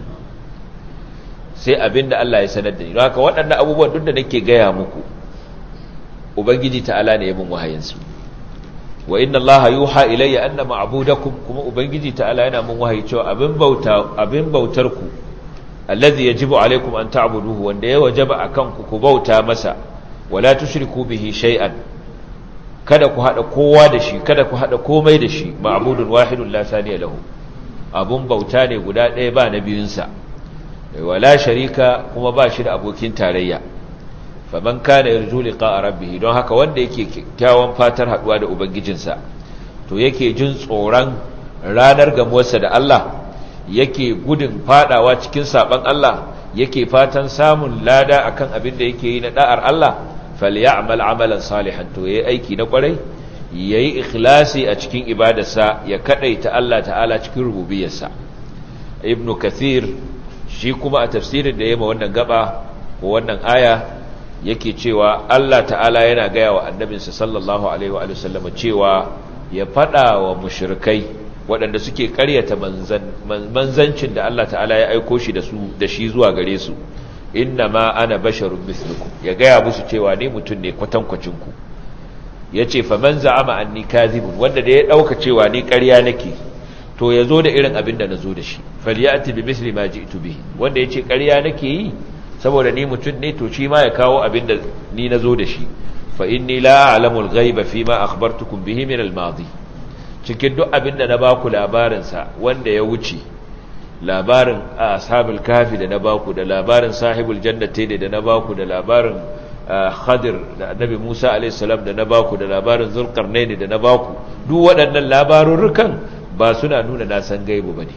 A: sai abin da Allah ya sanar da ni don haka waɗannan abubuwan duk da nake gaya muku ubangiji ta'ala ne ya min wahayinsu wa inna Allah yuha ilayya anna ma'budakum kuma ubangiji ta'ala yana min wahayi cewa abin bauta abin bautar ku allazi yajibu alaikum an ta'buduhu wanda ya wajaba akan ku ku bauta masa wala tushriku bihi shay'an kada ku hada kowa da shi kada ku hada komai da shi ma'budun wahidun la saniya lahu abun bauta ne guda ɗaya ba na biyunsa wala sharika kuma ba shi da abokin tarayya faman kana yarju liqa'a rabbih don haka wanda yake kyakkyawan fatar haduwa da ubangijinsa to yake jin tsoron ranar gamuwarsa da Allah yake gudun fadawa cikin saban Allah yake fatan samun lada akan abin da yake yi na da'ar Allah falyamal amalan salihan to yayi aiki na kwarai yayi ikhlasi a cikin ibadarsa ya kadaita Allah ta'ala cikin rububiyarsa ibnu kathir shi kuma a tafsirin da yayi ma wannan gaba ko wannan aya yake cewa Allah ta'ala yana gaya wa annabinsa sallallahu alaihi wa sallam cewa ya fada wa mushrikai waɗanda suke ƙaryata manzancin da Allah ta'ala ya aiko shi da su da shi zuwa gare su inna ma ana basharun mislukum ya gaya musu cewa ni mutum ne kwatankwacin ku yace fa man za'ama anni kadhibun wanda da ya dauka cewa ni ƙarya nake to ya zo da irin abin da nazo da shi falyati bi misli ma ji'tu bihi wanda yace ƙarya nake yi saboda ni mutum ne to shi ma ya kawo abin da ni nazo da shi fa inni la a'lamu al-ghaiba fi ma akhbartukum bihi min al-madi cikin duk abin da na baku labarin sa wanda ya wuce labarin ashabul kafi da na baku da labarin sahibul jannati da na baku da labarin khadir da annabi Musa alayhi salam da na baku da labarin zulqarnain da na baku duk waɗannan labarurrukan ba suna nuna na san gaibu bane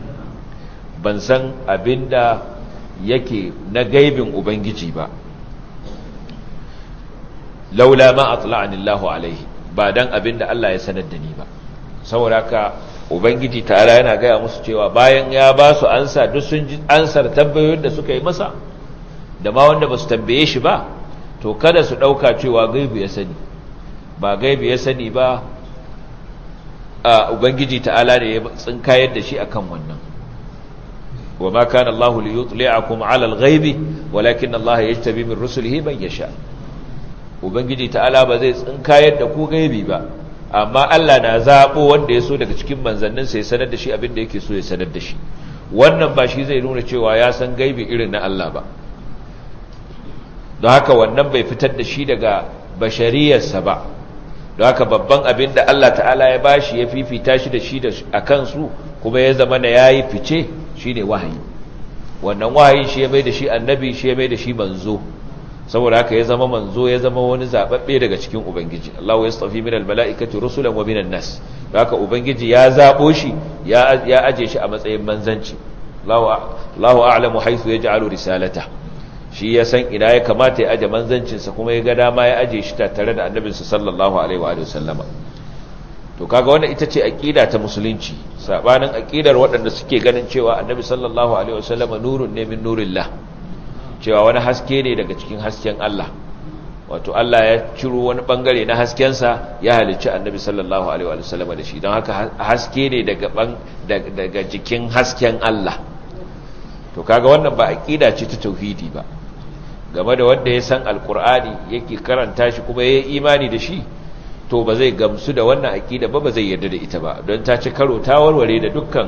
A: ban san abinda yake na gaibin ubangiji ba laula ma atla'ani Allahu alaihi ba dan abinda Allah ya sanar da ni ba saboda haka ubangiji ta'ala yana gaya musu cewa bayan ya ba su ansa duk sun ji ansar tambayoyin da suka yi masa da ma wanda ba su tambaye shi ba to kada su ɗauka cewa gaibu ya sani ba gaibu ya sani ba a ubangiji ta'ala ne ya tsinkayar da shi akan wannan wa ma kana Allahu li yutli'akum 'ala al-ghaibi walakin Allah yajtabi min rusulihi man yasha ubangiji ta'ala ba zai tsinkayar da ku gaibi ba amma Allah na zaɓo wanda ya so daga cikin manzanninsa ya sanar da shi abin da yake so ya sanar da shi wannan ba shi zai nuna cewa ya san gaibi irin na Allah ba don haka wannan bai fitar da shi daga bashariyarsa ba don haka babban abin da Allah ta'ala ya bashi ya fifita shi da shi a kansu kuma ya zama na ya yi fice shi ne wahayi wannan wahayi shi ya mai da shi annabi shi ya mai da shi manzo saboda haka ya zama manzo ya zama wani zababbe daga cikin ubangiji Allah ya tsafi min almalaikati rusulan wa minan nas haka ubangiji ya zabo shi ya ya aje shi a matsayin manzanci Allahu a'lamu haythu yaj'alu risalata shi ya san ina ya kamata ya aje manzancin sa kuma ya ga dama ya aje shi tare da annabinsa sallallahu alaihi wa sallama to kaga wannan ita ce aqida ta musulunci sabanin aqidar waɗanda suke ganin cewa annabi sallallahu alaihi wa sallama nurun ne min nurillah cewa wani haske ne daga cikin hasken Allah wato Allah ya ciro wani bangare na haskensa ya halicci annabi sallallahu alaihi wa sallam da shi don haka haske ne daga daga jikin hasken Allah to kaga wannan ba aqida ce ta tauhidi ba game da wanda ya san alqur'ani yake karanta shi kuma yayi imani da shi to ba zai gamsu da wannan aqida ba ba zai yarda da ita ba don ta ci karo ta warware da dukkan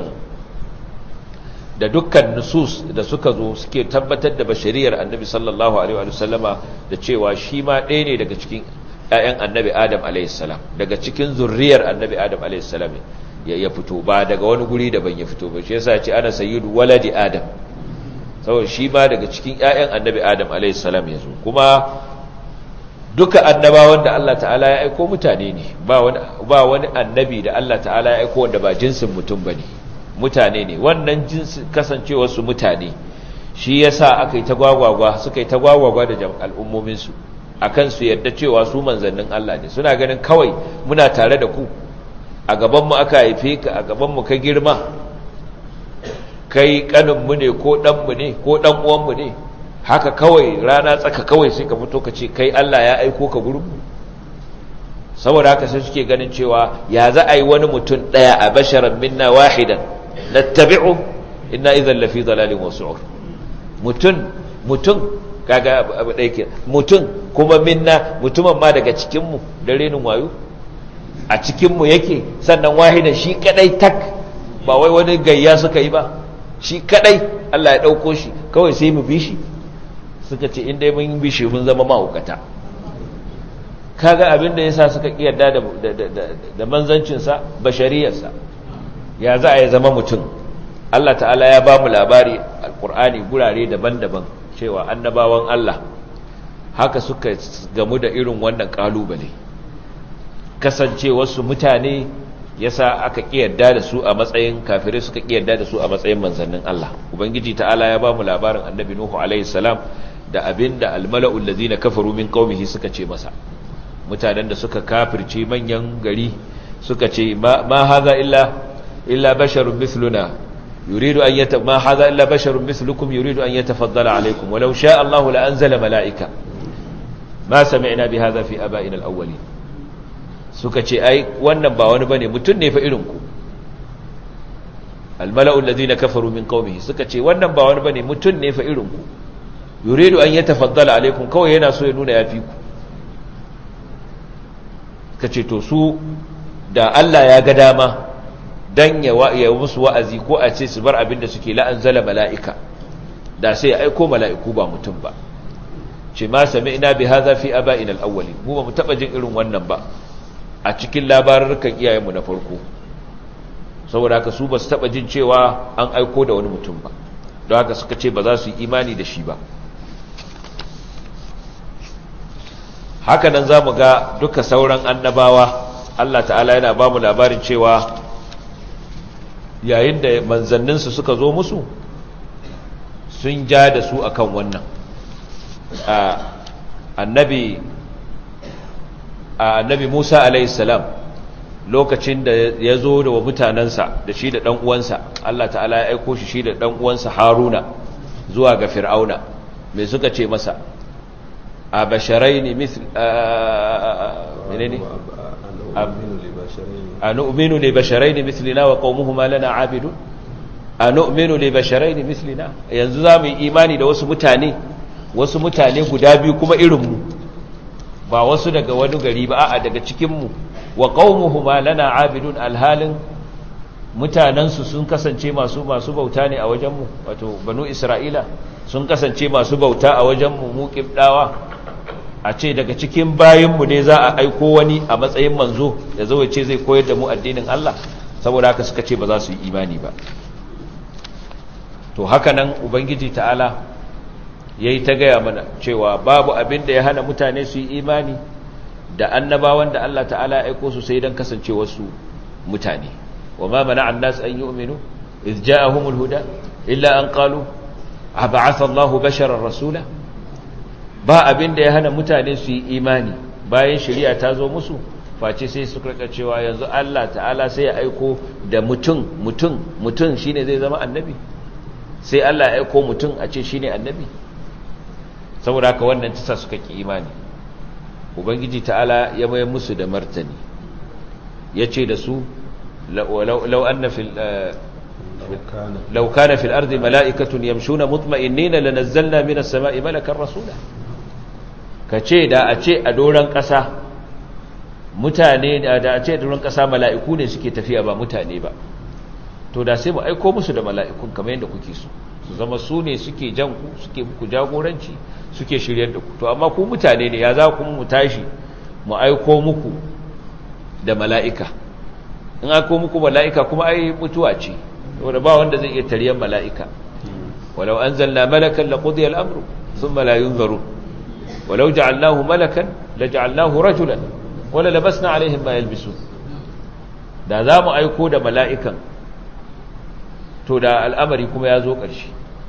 A: da dukkan nusus da suka zo suke tabbatar da bashariyar annabi sallallahu alaihi wa sallama da cewa shi ma ɗaya ne daga cikin ƴaƴan annabi adam alaihi salam daga cikin zurriyar annabi adam alaihi salam ya ya fito ba daga wani guri daban ya fito ba shi yasa ya ce ana sayyidu waladi adam saboda shi ma daga cikin ƴaƴan annabi adam alaihi salam ya zo kuma duka annabawan da Allah ta'ala ya aiko mutane ne ba wani ba wani annabi da Allah ta'ala ya aiko wanda ba jinsin mutum bane mutane ne wannan jinsi kasancewar su mutane shi yasa aka yi ta gwagwagwa suka yi ta gwagwagwa da al'ummomin su akan su yadda cewa su manzannin Allah ne suna ganin kawai muna tare da ku a gaban mu aka haife ka a gaban mu ka girma kai kanin mu ne ko dan mu ne ko dan uwan mu ne haka kawai rana tsaka kawai sai ka fito ka ce kai Allah ya aiko ka gurin mu saboda haka sai suke ganin cewa ya za a yi wani mutum daya a basharan minna wahidan nattabi'u inna idhan lafi dalalin wasu'ur mutun mutun kaga abu dai ke mutun kuma minna mutumin ma daga cikin mu da renin wayo a cikin mu yake sannan wahidan shi kadai tak ba wai wani gayya suka yi ba shi kadai Allah ya dauko shi kawai sai mu bi shi suka ce in dai mun bi shi mun zama mahaukata kaga abin da yasa suka kiyarda da da manzancin sa bashariyarsa ya za a yi zama mutum Allah ta'ala ya ba mu labari alkur'ani gurare daban-daban cewa annabawan Allah haka suka gamu da irin wannan kalubale kasance wasu mutane yasa aka kiyarda da su a matsayin kafirai suka kiyarda da su a matsayin manzannin Allah ubangiji ta'ala ya ba mu labarin annabi nuhu alaihi salam da abinda almala'ul ladina kafaru min qaumihi suka ce masa mutanen da suka kafirce manyan gari suka ce ma haza illa illa basharun mithluna yuridu an yata ma haza illa basharun mithlukum yuridu an yatafaddala alaykum walau sha Allahu la anzala malaika ma sami'na bi hadha fi aba'ina al-awwalin suka ce ai wannan ba wani bane mutun ne fa irin ku al-mala'u alladhina kafaru min qaumihi suka ce wannan ba wani bane mutun ne fa irin ku yuridu an yatafaddala alaykum kawai yana so ya nuna yafi ku ka ce to su da Allah ya ga dama dan ya ya musu wa'azi ko a ce su bar abin da suke la'anzala mala'ika da sai ya aiko mala'iku ba mutum ba ce ma sami'na bi hadha fi aba'ina al-awwalin mu ba mu taba jin irin wannan ba a cikin labarukan iyayenmu na farko saboda haka su ba su taba jin cewa an aiko da wani mutum ba don haka suka ce ba za su yi imani da shi ba haka nan za mu ga duka sauran annabawa Allah ta'ala yana ba mu labarin cewa yayin da manzanninsu suka zo musu sun ja da su akan wannan annabi annabi Musa alaihissalam lokacin da ya zo da wa mutanensa da shi da ɗan uwansa Allah ta'ala ya aiko shi shi da ɗan uwansa Haruna zuwa ga Fir'auna me suka ce masa a basharaini misl menene a nu'minu li basharaini mislina wa qaumuhuma lana abidun a nu'minu li basharaini mislina yanzu za mu yi imani da wasu mutane wasu mutane guda biyu kuma irinmu ba wasu daga wani gari ba a'a daga cikinmu wa qaumuhuma lana abidun alhalin mutanensu sun kasance masu masu bauta ne a wajenmu wato banu isra'ila sun kasance masu bauta a wajenmu mu kibdawa a ce daga cikin bayinmu ne za a aiko wani a matsayin manzo da zo ce zai koyar da mu addinin Allah saboda haka suka ce ba za su yi imani ba to haka nan ubangiji ta'ala yayi ta gaya mana cewa babu abin da ya hana mutane su yi imani da annabawan da Allah ta'ala ya aiko su sai dan kasance wasu mutane wa ma mana an-nas an yu'minu iz ja'ahumul huda illa an qalu ab'atha Allahu basharan rasula ba abin da ya hana mutane su yi imani bayan shari'a ta zo musu face sai su karka cewa yanzu Allah ta'ala sai ya aiko da mutum mutum mutum shine zai zama annabi sai Allah ya aiko mutum a ce shine annabi saboda haka wannan tasa suka ki imani ubangiji ta'ala ya mayar musu da martani yace da su law anna fil law kana fil ardi mala'ikatun yamshuna mutma'innina lanazzalna minas sama'i malakan rasula kace da a ce a doran kasa mutane da a ce a doran kasa mala'iku ne suke tafiya ba mutane ba to da sai mu aiko musu da mala'ikun kamar yadda kuke so su zama su ne suke jan ku suke muku jagoranci suke shiryar da ku to amma ku mutane ne ya za ku mu tashi mu aiko muku da mala'ika in aiko muku mala'ika kuma ai mutuwa ce wanda ba wanda zai iya tariyar mala'ika walau anzalna malakan laqudiya al-amru thumma la yunzaru walau ja'alnahu malakan laja'alnahu rajulan wala labasna alaihim ma yalbisun da za mu aiko da mala'ikan to da al'amari kuma ya zo ƙarshe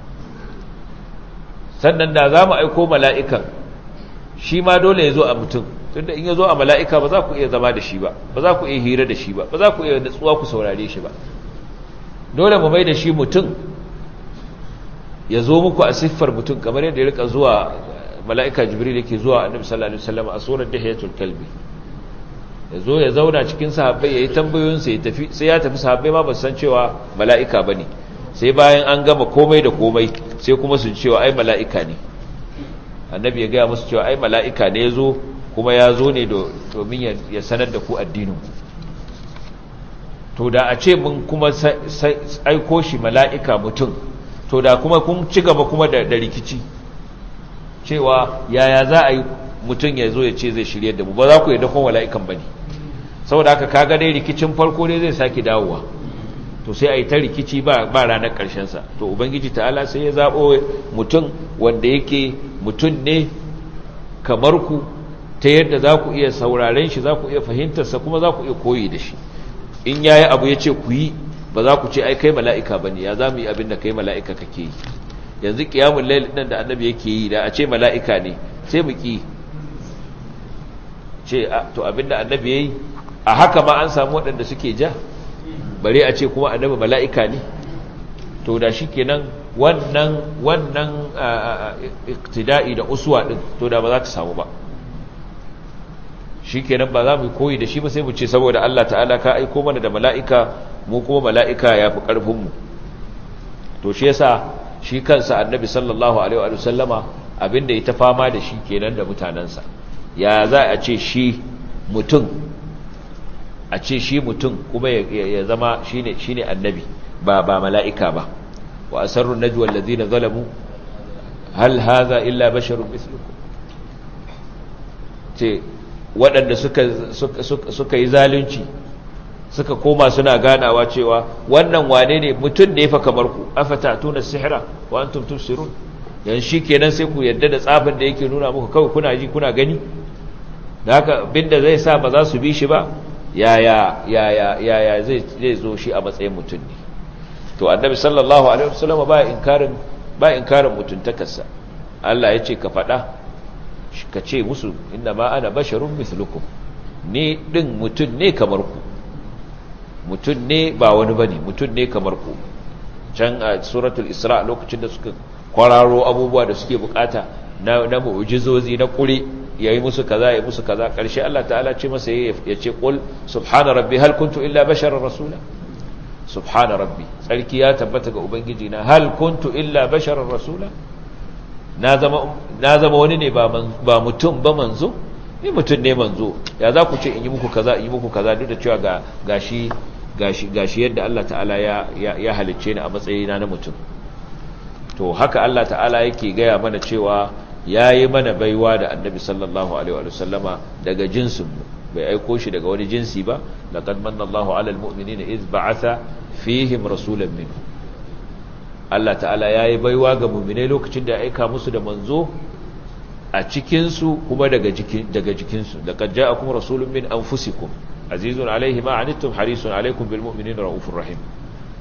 A: sannan da za mu aiko mala'ikan shi ma dole ya zo a mutum tunda in ya zo a mala'ika ba za ku iya zama da shi ba ba za ku iya hira da shi ba ba za ku iya natsuwa ku saurare shi ba dole mu mai da shi mutum ya zo muku a siffar mutum kamar yadda ya rika zuwa mala'ika jibril yake zuwa annabi sallallahu alaihi wasallam a surar dahiyatul kalbi ya zo ya zauna cikin sahabbai ya yi tambayoyinsa ya tafi sai ya tafi sahabbai ma ba san cewa mala'ika ba ne sai bayan an gama komai da komai sai kuma su cewa ai mala'ika ne annabi ya gaya musu cewa ai mala'ika ne ya zo kuma ya zo ne domin ya sanar da ku addinin to da a ce mun kuma aiko shi mala'ika mutum to da kuma kun ci gaba kuma da rikici cewa yaya za a yi mutum ya zo ya ce zai shirye da mu ba za ku yi dakon mala'ikan ba ne saboda haka kaga dai rikicin farko ne zai sake dawowa to sai a yi ta rikici ba ranar ƙarshensa to ubangiji ta'ala sai ya zaɓo mutum wanda yake mutum ne kamar ku ta yadda za ku iya sauraren shi za ku iya fahimtarsa kuma za ku iya koyi da shi in ya yi abu ya ce ku yi ba za ku ce ai kai mala'ika ba ne ya za mu yi abin da kai mala'ika kake yi yanzu ƙiyamun lail ɗin da annabi yake yi da a ce mala'ika ne sai mu ƙi ce to abin da annabi ya yi a haka ma an samu waɗanda suke ja bare a ce kuma annabi mala'ika ne to da shi kenan wannan wannan iktida'i da uswa ɗin to da ba za ta samu ba shi kenan ba za mu koyi da shi ba sai mu ce saboda Allah ta'ala ka aiko mana da mala'ika mu kuma mala'ika ya fi ƙarfinmu to shi yasa shi kansa annabi sallallahu alaihi wa sallama abinda ya ta fama da shi kenan da mutanensa ya za a ce shi mutum a ce shi mutum kuma ya zama shine shine annabi ba ba mala'ika ba wa asarru najwa allazina zalamu hal hadha illa basharun mithlukum ce waɗanda suka yi zalunci suka koma suna ganawa cewa wannan wane ne mutum ne fa kamar ku afata tuna sihira wa antum tubsirun yan shi kenan sai ku yadda da tsafin da yake nuna muku kawai kuna ji kuna gani da haka binda zai sa ba za su bi shi ba yaya yaya yaya zai zai zo shi a matsayin mutum ne to annabi sallallahu alaihi wasallam ba inkarin ba inkarin mutuntakarsa Allah ya ce ka faɗa ka ce musu inna ma ana basharun mithlukum ni din mutum ne kamar ku mutum ne ba wani bane mutum ne kamar ku can a suratul isra lokacin da suka kwararo abubuwa da suke bukata na na mu'jizozi na kure yayi musu kaza yayi musu kaza karshe Allah ta'ala ce masa ya ce qul subhana rabbi hal kuntu illa basharar rasula subhana rabbi tsarki ya tabbata ga ubangiji na hal kuntu illa basharar rasula na zama wani ne ba mutum ba manzo ni mutum ne manzo ya za ku ce in yi muku kaza in yi muku kaza duk da cewa ga gashi gashi gashi yadda Allah ta'ala ya ya halicce ni a matsayina na mutum to haka Allah ta'ala yake gaya mana cewa yayi mana baiwa da Annabi sallallahu alaihi wa sallama daga jinsin mu bai aiko shi daga wani jinsi ba laqad manna Allahu 'alal mu'minina iz ba'atha fihim rasulan minhum Allah ta'ala ya yi baiwa ga mummine lokacin da ya aika musu da manzo a cikinsu kuma daga jikinsu da kajja a kuma rasulun min an fusikun azizun alaihi ma'anittum harisun alaikun bil mu'minin ra'ufin rahim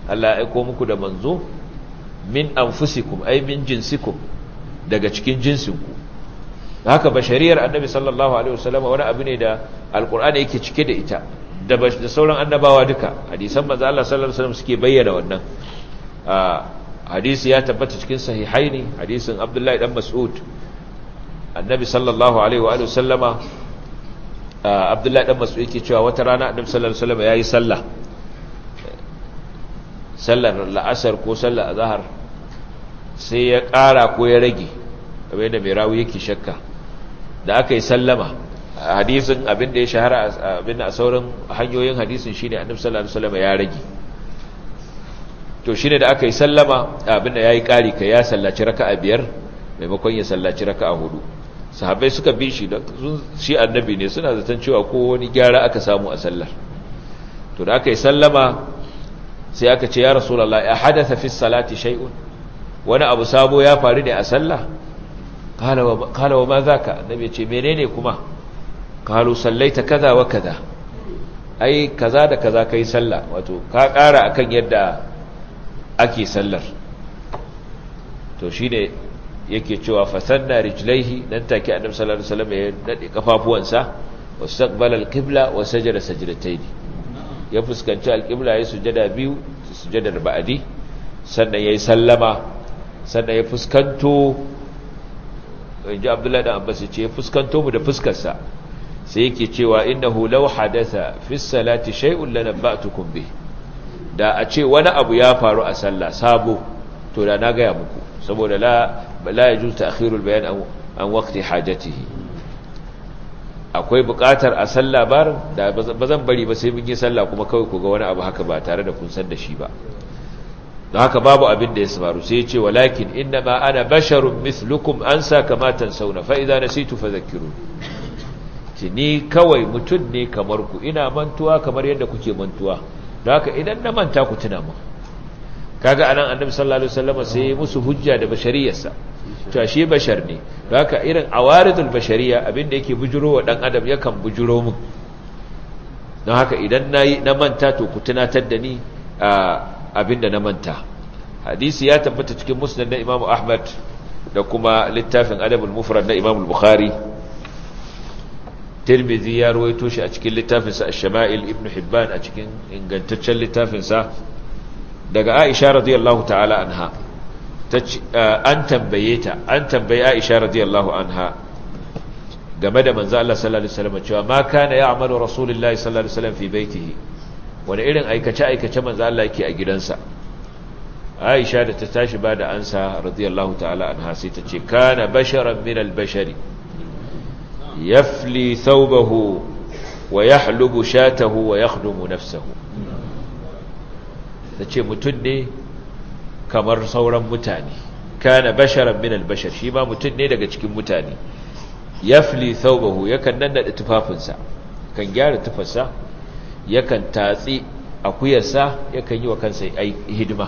A: Allah ya aiko muku da manzo min anfusikum ay min jinsikum daga cikin jinsinku haka bashariyar annabi sallallahu alaihi wasallam wani abu ne da alqur'ani yake cike da ita da da sauran annabawa duka hadisan manzo Allah sallallahu alaihi wasallam suke bayyana wannan hadisi ya tabbata cikin sahihaini hadisin Abdullahi dan Mas'ud annabi sallallahu alaihi wa alihi wasallama Abdullahi dan Mas'ud yake cewa wata rana annabi sallallahu alaihi wasallam yayi sallah sallar la'asar ko sallar azhar sai ya ƙara ko ya rage kamar da mai rawi yake shakka da aka yi sallama hadisin abin da ya shahara abin a sauran hanyoyin hadisin shine annabi sallallahu alaihi wasallam ya rage to shine da aka yi sallama abin da yayi ƙari kai ya sallaci raka'a biyar maimakon ya sallaci raka'a hudu sahabbai suka bi shi da shi annabi ne suna zaton cewa ko wani gyara aka samu a sallar to da aka yi sallama sai aka ce ya rasulullah ya hadatha fi salati shay'un wani abu sabo ya faru ne a sallah kala wa ma zaka annabi ce menene kuma kalu sallaita kaza wa kaza ai kaza da kaza kai sallah wato ka ƙara akan yadda ake sallar to shine yake cewa fasanna rijlaihi dan take annabi sallallahu alaihi wasallam ya dade kafafuwansa wastaqbala alqibla wa sajada sajdatayn ya fuskanci alqibla ya sujada biyu sujadar ba'di sannan yayi sallama sannan ya fuskanto inji abdullahi dan abbas ya ce ya fuskanto mu da fuskarsa sai yake cewa innahu law hadatha fi salati shay'un lanabba'tukum bih da a ce wani abu ya faru a sallah sabo to da na gaya muku saboda la la yajuz ta'khirul bayan an an waqti hajatihi akwai buƙatar a sallah bar da bazan bari ba sai mun yi sallah kuma kawai ku ga wani abu haka ba tare da kun san da shi ba don haka babu abin da ya faru sai ya ce walakin innama ana basharun mithlukum ansa kama tansawna fa idza nasitu fadhakkirun ce ni kawai mutum ne kamar ku ina mantuwa kamar yadda kuke mantuwa don haka idan na manta ku tuna mu kaga anan annabi sallallahu alaihi wasallam sai musu hujja da bashariyarsa to shi bashar ne don haka irin awaridul bashariya abinda yake bujuro wa dan adam yakan bujuro mu don haka idan nayi na manta to ku tunatar da ni abinda na manta hadisi ya tabbata cikin musnad na Imam Ahmad da kuma littafin Adabul Mufrad na Imam Bukhari Tirmidhi ya ruwaito shi a cikin littafinsa Ash-Shama'il Ibn Hibban a cikin ingantaccen littafinsa daga Aisha radiyallahu ta'ala anha an tambaye ta an tambaye Aisha radiyallahu anha game da manzo Allah sallallahu alaihi wasallam cewa ma kana ya'malu rasulullahi sallallahu alaihi wasallam fi baitihi wani irin aikace aikace manzo Allah yake a gidansa Aisha da ta tashi ba da ansa radiyallahu ta'ala anha sai ta ce kana basharan min al-bashari yafli thawbahu wa yahlubu shatahu wa yakhdumu nafsahu tace mutun ne kamar sauran mutane kana basharan min al-bashar shi ma mutun ne daga cikin mutane yafli thawbahu yakan nannada tufafinsa kan gyara tufarsa yakan tatsi akuyarsa yakan yi wa kansa hidima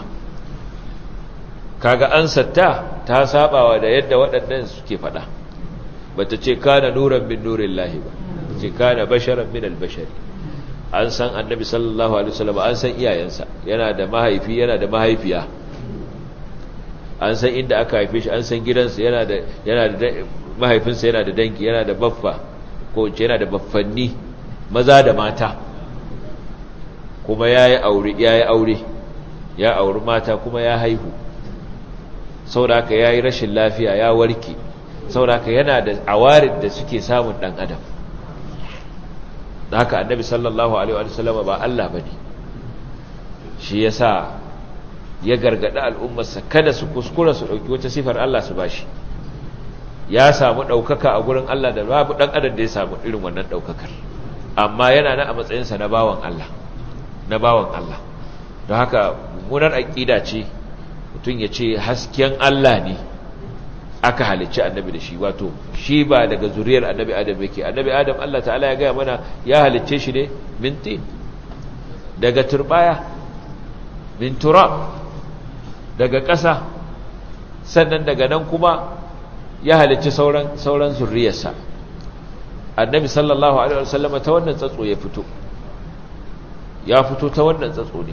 A: kaga ansatta ta sabawa da yadda waɗannan suke faɗa bata ce kana nuran min nurin lahi ba ce kana basharan min albashari an san annabi sallallahu alaihi wasallam an san iyayensa yana da mahaifi yana da mahaifiya an san inda aka haife shi an san gidansa yana da yana da mahaifinsa yana da dangi yana da baffa ko yana da baffanni maza da mata kuma yayi aure yayi aure ya auri mata kuma ya haihu sauraka ya yi rashin lafiya ya warke sauraka yana da awarin da suke samun ɗan adam da haka annabi sallallahu alaihi wa sallama ba Allah ba ne shi ya sa ya gargaɗi al'ummarsa kada su kuskura su ɗauki wata sifar Allah su bashi ya samu ɗaukaka a gurin Allah da babu ɗan adam da ya samu irin wannan ɗaukakar amma yana na a matsayinsa na bawan Allah na bawan Allah don haka mummunar aƙida ce mutum ya ce hasken Allah ne aka halicci annabi da shi wato shi ba daga zuriyar annabi adam yake annabi adam Allah ta'ala ya gaya mana ya halicce shi ne min tin daga turbaya min turab daga ƙasa sannan daga nan kuma ya halicci sauran sauran zuriyarsa annabi sallallahu alaihi wasallam ta wannan tsatso ya fito ya fito ta wannan tsatso ne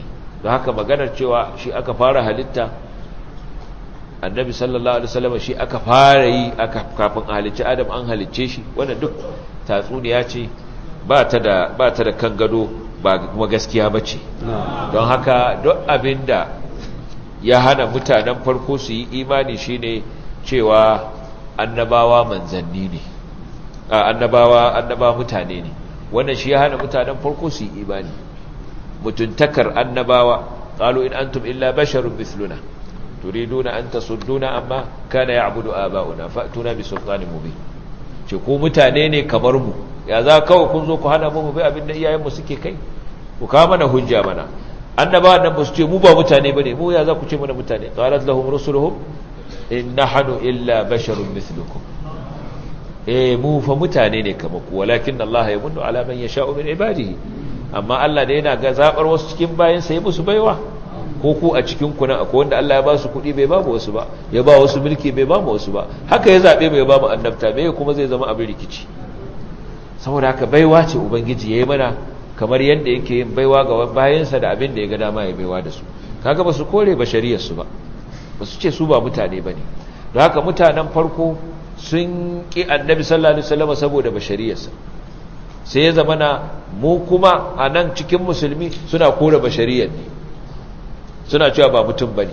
A: don haka maganar cewa shi aka fara halitta annabi sallallahu alaihi wasallam shi aka fara yi aka kafin a halicci adam an halicce shi wannan duk tatsuniya ce ba ta da ba ta da kan gado ba kuma gaskiya bace don haka duk abinda ya hana mutanen farko su yi imani shine cewa annabawa manzanni ne annabawa annabawa mutane ne wannan shi ya hana mutanen farko su yi imani mutuntakar annabawa qalu in antum illa basharun mithluna turiduna an tasudduna amma kana ya'budu aba'una fa'tuna bi sultanin mubin ce ku mutane ne kamar mu ya za kawai kun zo ku hana mu bai abin da iyayenmu suke kai ku kawo mana hujja mana annabawan nan ba su ce mu ba mutane bane mu ya za ku ce mana mutane qalat lahum rusuluhum in nahnu illa basharun mithlukum eh mu fa mutane ne kamar ku walakin Allah ya munnu ala man yasha'u min ibadihi amma Allah da yana ga zabar wasu cikin bayan sa ya musu baiwa ko ku a cikin ku nan akwai wanda Allah ya ba su kuɗi bai ba mu wasu ba ya ba wasu mulki bai ba mu wasu ba haka ya zabe bai ba mu annabta bai kuma zai zama abin rikici saboda haka baiwa ce ubangiji yayi mana kamar yadda yake yin baiwa ga bayansa da abin da ya ga dama ya baiwa da su kaga ba su kore bashariyar su ba ba su ce su ba mutane bane don haka mutanen farko sun ƙi annabi sallallahu alaihi wasallam saboda bashariyarsa sai ya zama na mu kuma a nan cikin musulmi suna kore bashariyar ne suna cewa ba mutum ba ne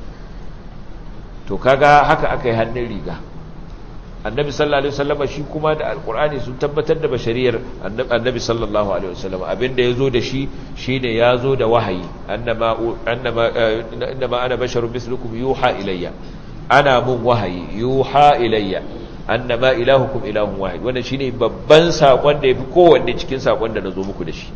A: to kaga haka aka yi hannun riga annabi sallallahu alaihi wasallam shi kuma da alkur'ani sun tabbatar da bashariyar annabi sallallahu alaihi wasallam abinda ya zo da shi shine ya zo da wahayi annama annama innama ana basharun mislukum yuha ilayya ana mun wahayi yuha ilayya annama ilahukum ilahun wahid wannan shine babban sakon da yafi kowanne cikin sakon da nazo muku da shi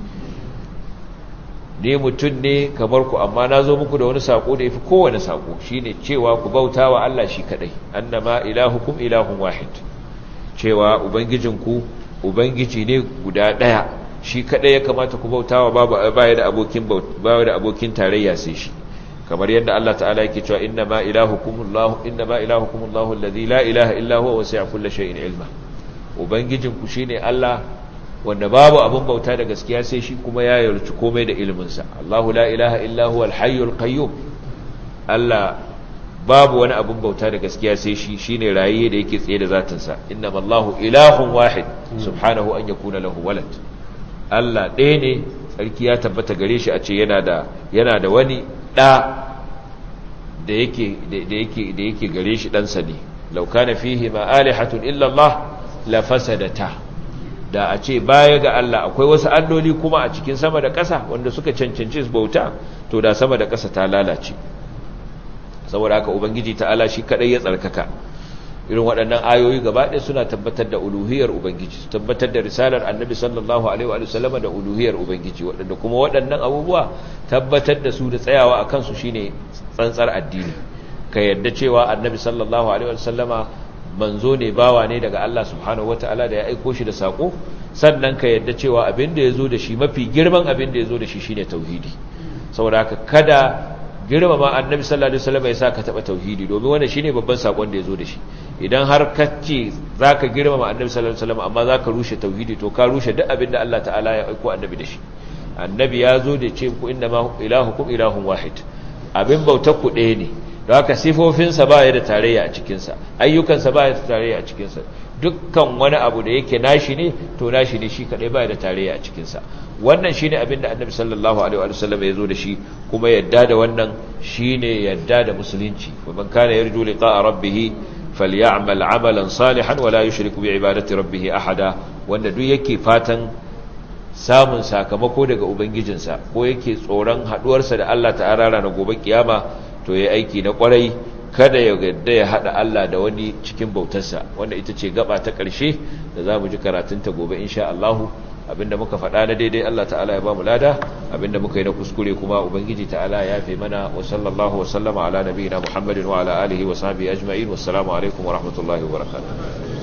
A: ne mutun ne kamar ku amma nazo muku da wani sako da yafi kowanne sako shine cewa ku bautawa Allah shi kadai annama ilahukum ilahun wahid cewa ubangijinku ubangiji ne guda daya shi kadai ya kamata ku bautawa babu baya da abokin baya da abokin tarayya sai shi kamar yadda Allah ta'ala yake cewa innama ilahukumullahu innama ilahukumullahu alladhi la ilaha illa huwa wasi'a kulli shay'in ilma ubangijin ku shine Allah wanda babu abun bauta da gaskiya sai shi kuma ya yarci komai da ilimin sa Allahu la ilaha illa huwa al-hayyul qayyum Allah babu wani abun bauta da gaskiya sai shi shine rayiye da yake tsaye da zatin sa innamallahu ilahun wahid subhanahu an yakuna lahu walad Allah ɗaya ne sarki ya tabbata gare shi a ce yana da yana da wani ɗa da yake gare shi ɗansa ne lauka na fihi ma'alihatun illallah la fasadata da a ce baya ga Allah akwai wasu alloli kuma a cikin sama da ƙasa wanda suka cancanci bauta to da sama da ƙasa ta lalace saboda haka ubangiji ta'ala shi kadai ya tsarkaka irin waɗannan ayoyi gaba ɗaya suna tabbatar da uluhiyar ubangiji tabbatar da risalar annabi sallallahu alaihi wa sallam da uluhiyar ubangiji waɗanda kuma waɗannan abubuwa tabbatar da su da tsayawa a kansu shine tsantsar addini ka yadda cewa annabi sallallahu alaihi wa sallama manzo ne bawa ne daga Allah subhanahu wataala da ya aiko shi da sako sannan ka yadda cewa abin da yazo da shi mafi girman abin da yazo da shi shine tauhidi saboda haka kada girmama annabi sallallahu alaihi wasallam ya sa ka taba tauhidi domin wannan shine babban sakon da yazo da shi idan har ka ce zaka girmama annabi sallallahu alaihi wasallam amma zaka rushe tauhidi to ka rushe duk abin da Allah ta'ala ya aiko annabi da shi annabi ya zo da ce ku inna ma ilahukum ilahun wahid abin bautar ku ɗaya ne don haka sifofinsa ba ya da tarayya a cikinsa ayyukansa ba ya da tarayya a cikinsa dukkan wani abu da yake nashi ne to nashi ne shi kaɗai ba ya da tarayya a cikinsa wannan shine abin da annabi sallallahu alaihi wa sallam ya zo da shi kuma yadda da wannan shine yadda da musulunci wa man kana yarju liqa'a rabbih falyamal amalan salihan wa la yushrik bi ibadati rabbih ahada wanda duk yake fatan samun sakamako daga ubangijinsa ko yake tsoron haduwarsa da Allah ta'ala ranar gobe kiyama to yayi aiki na kwarai kada ya gadda ya hada Allah da wani cikin bautarsa wanda ita ce gaba ta ƙarshe da zamu ji karatun ta gobe insha Allah abinda muka faɗa na daidai Allah ta'ala ya ba mu lada abinda muka yi na kuskure kuma ubangiji ta'ala ya yafe mana wa sallallahu wa sallama ala nabiyina muhammadin wa ala alihi wa sahbihi ajma'in wassalamu alaikum wa rahmatullahi wa barakatuh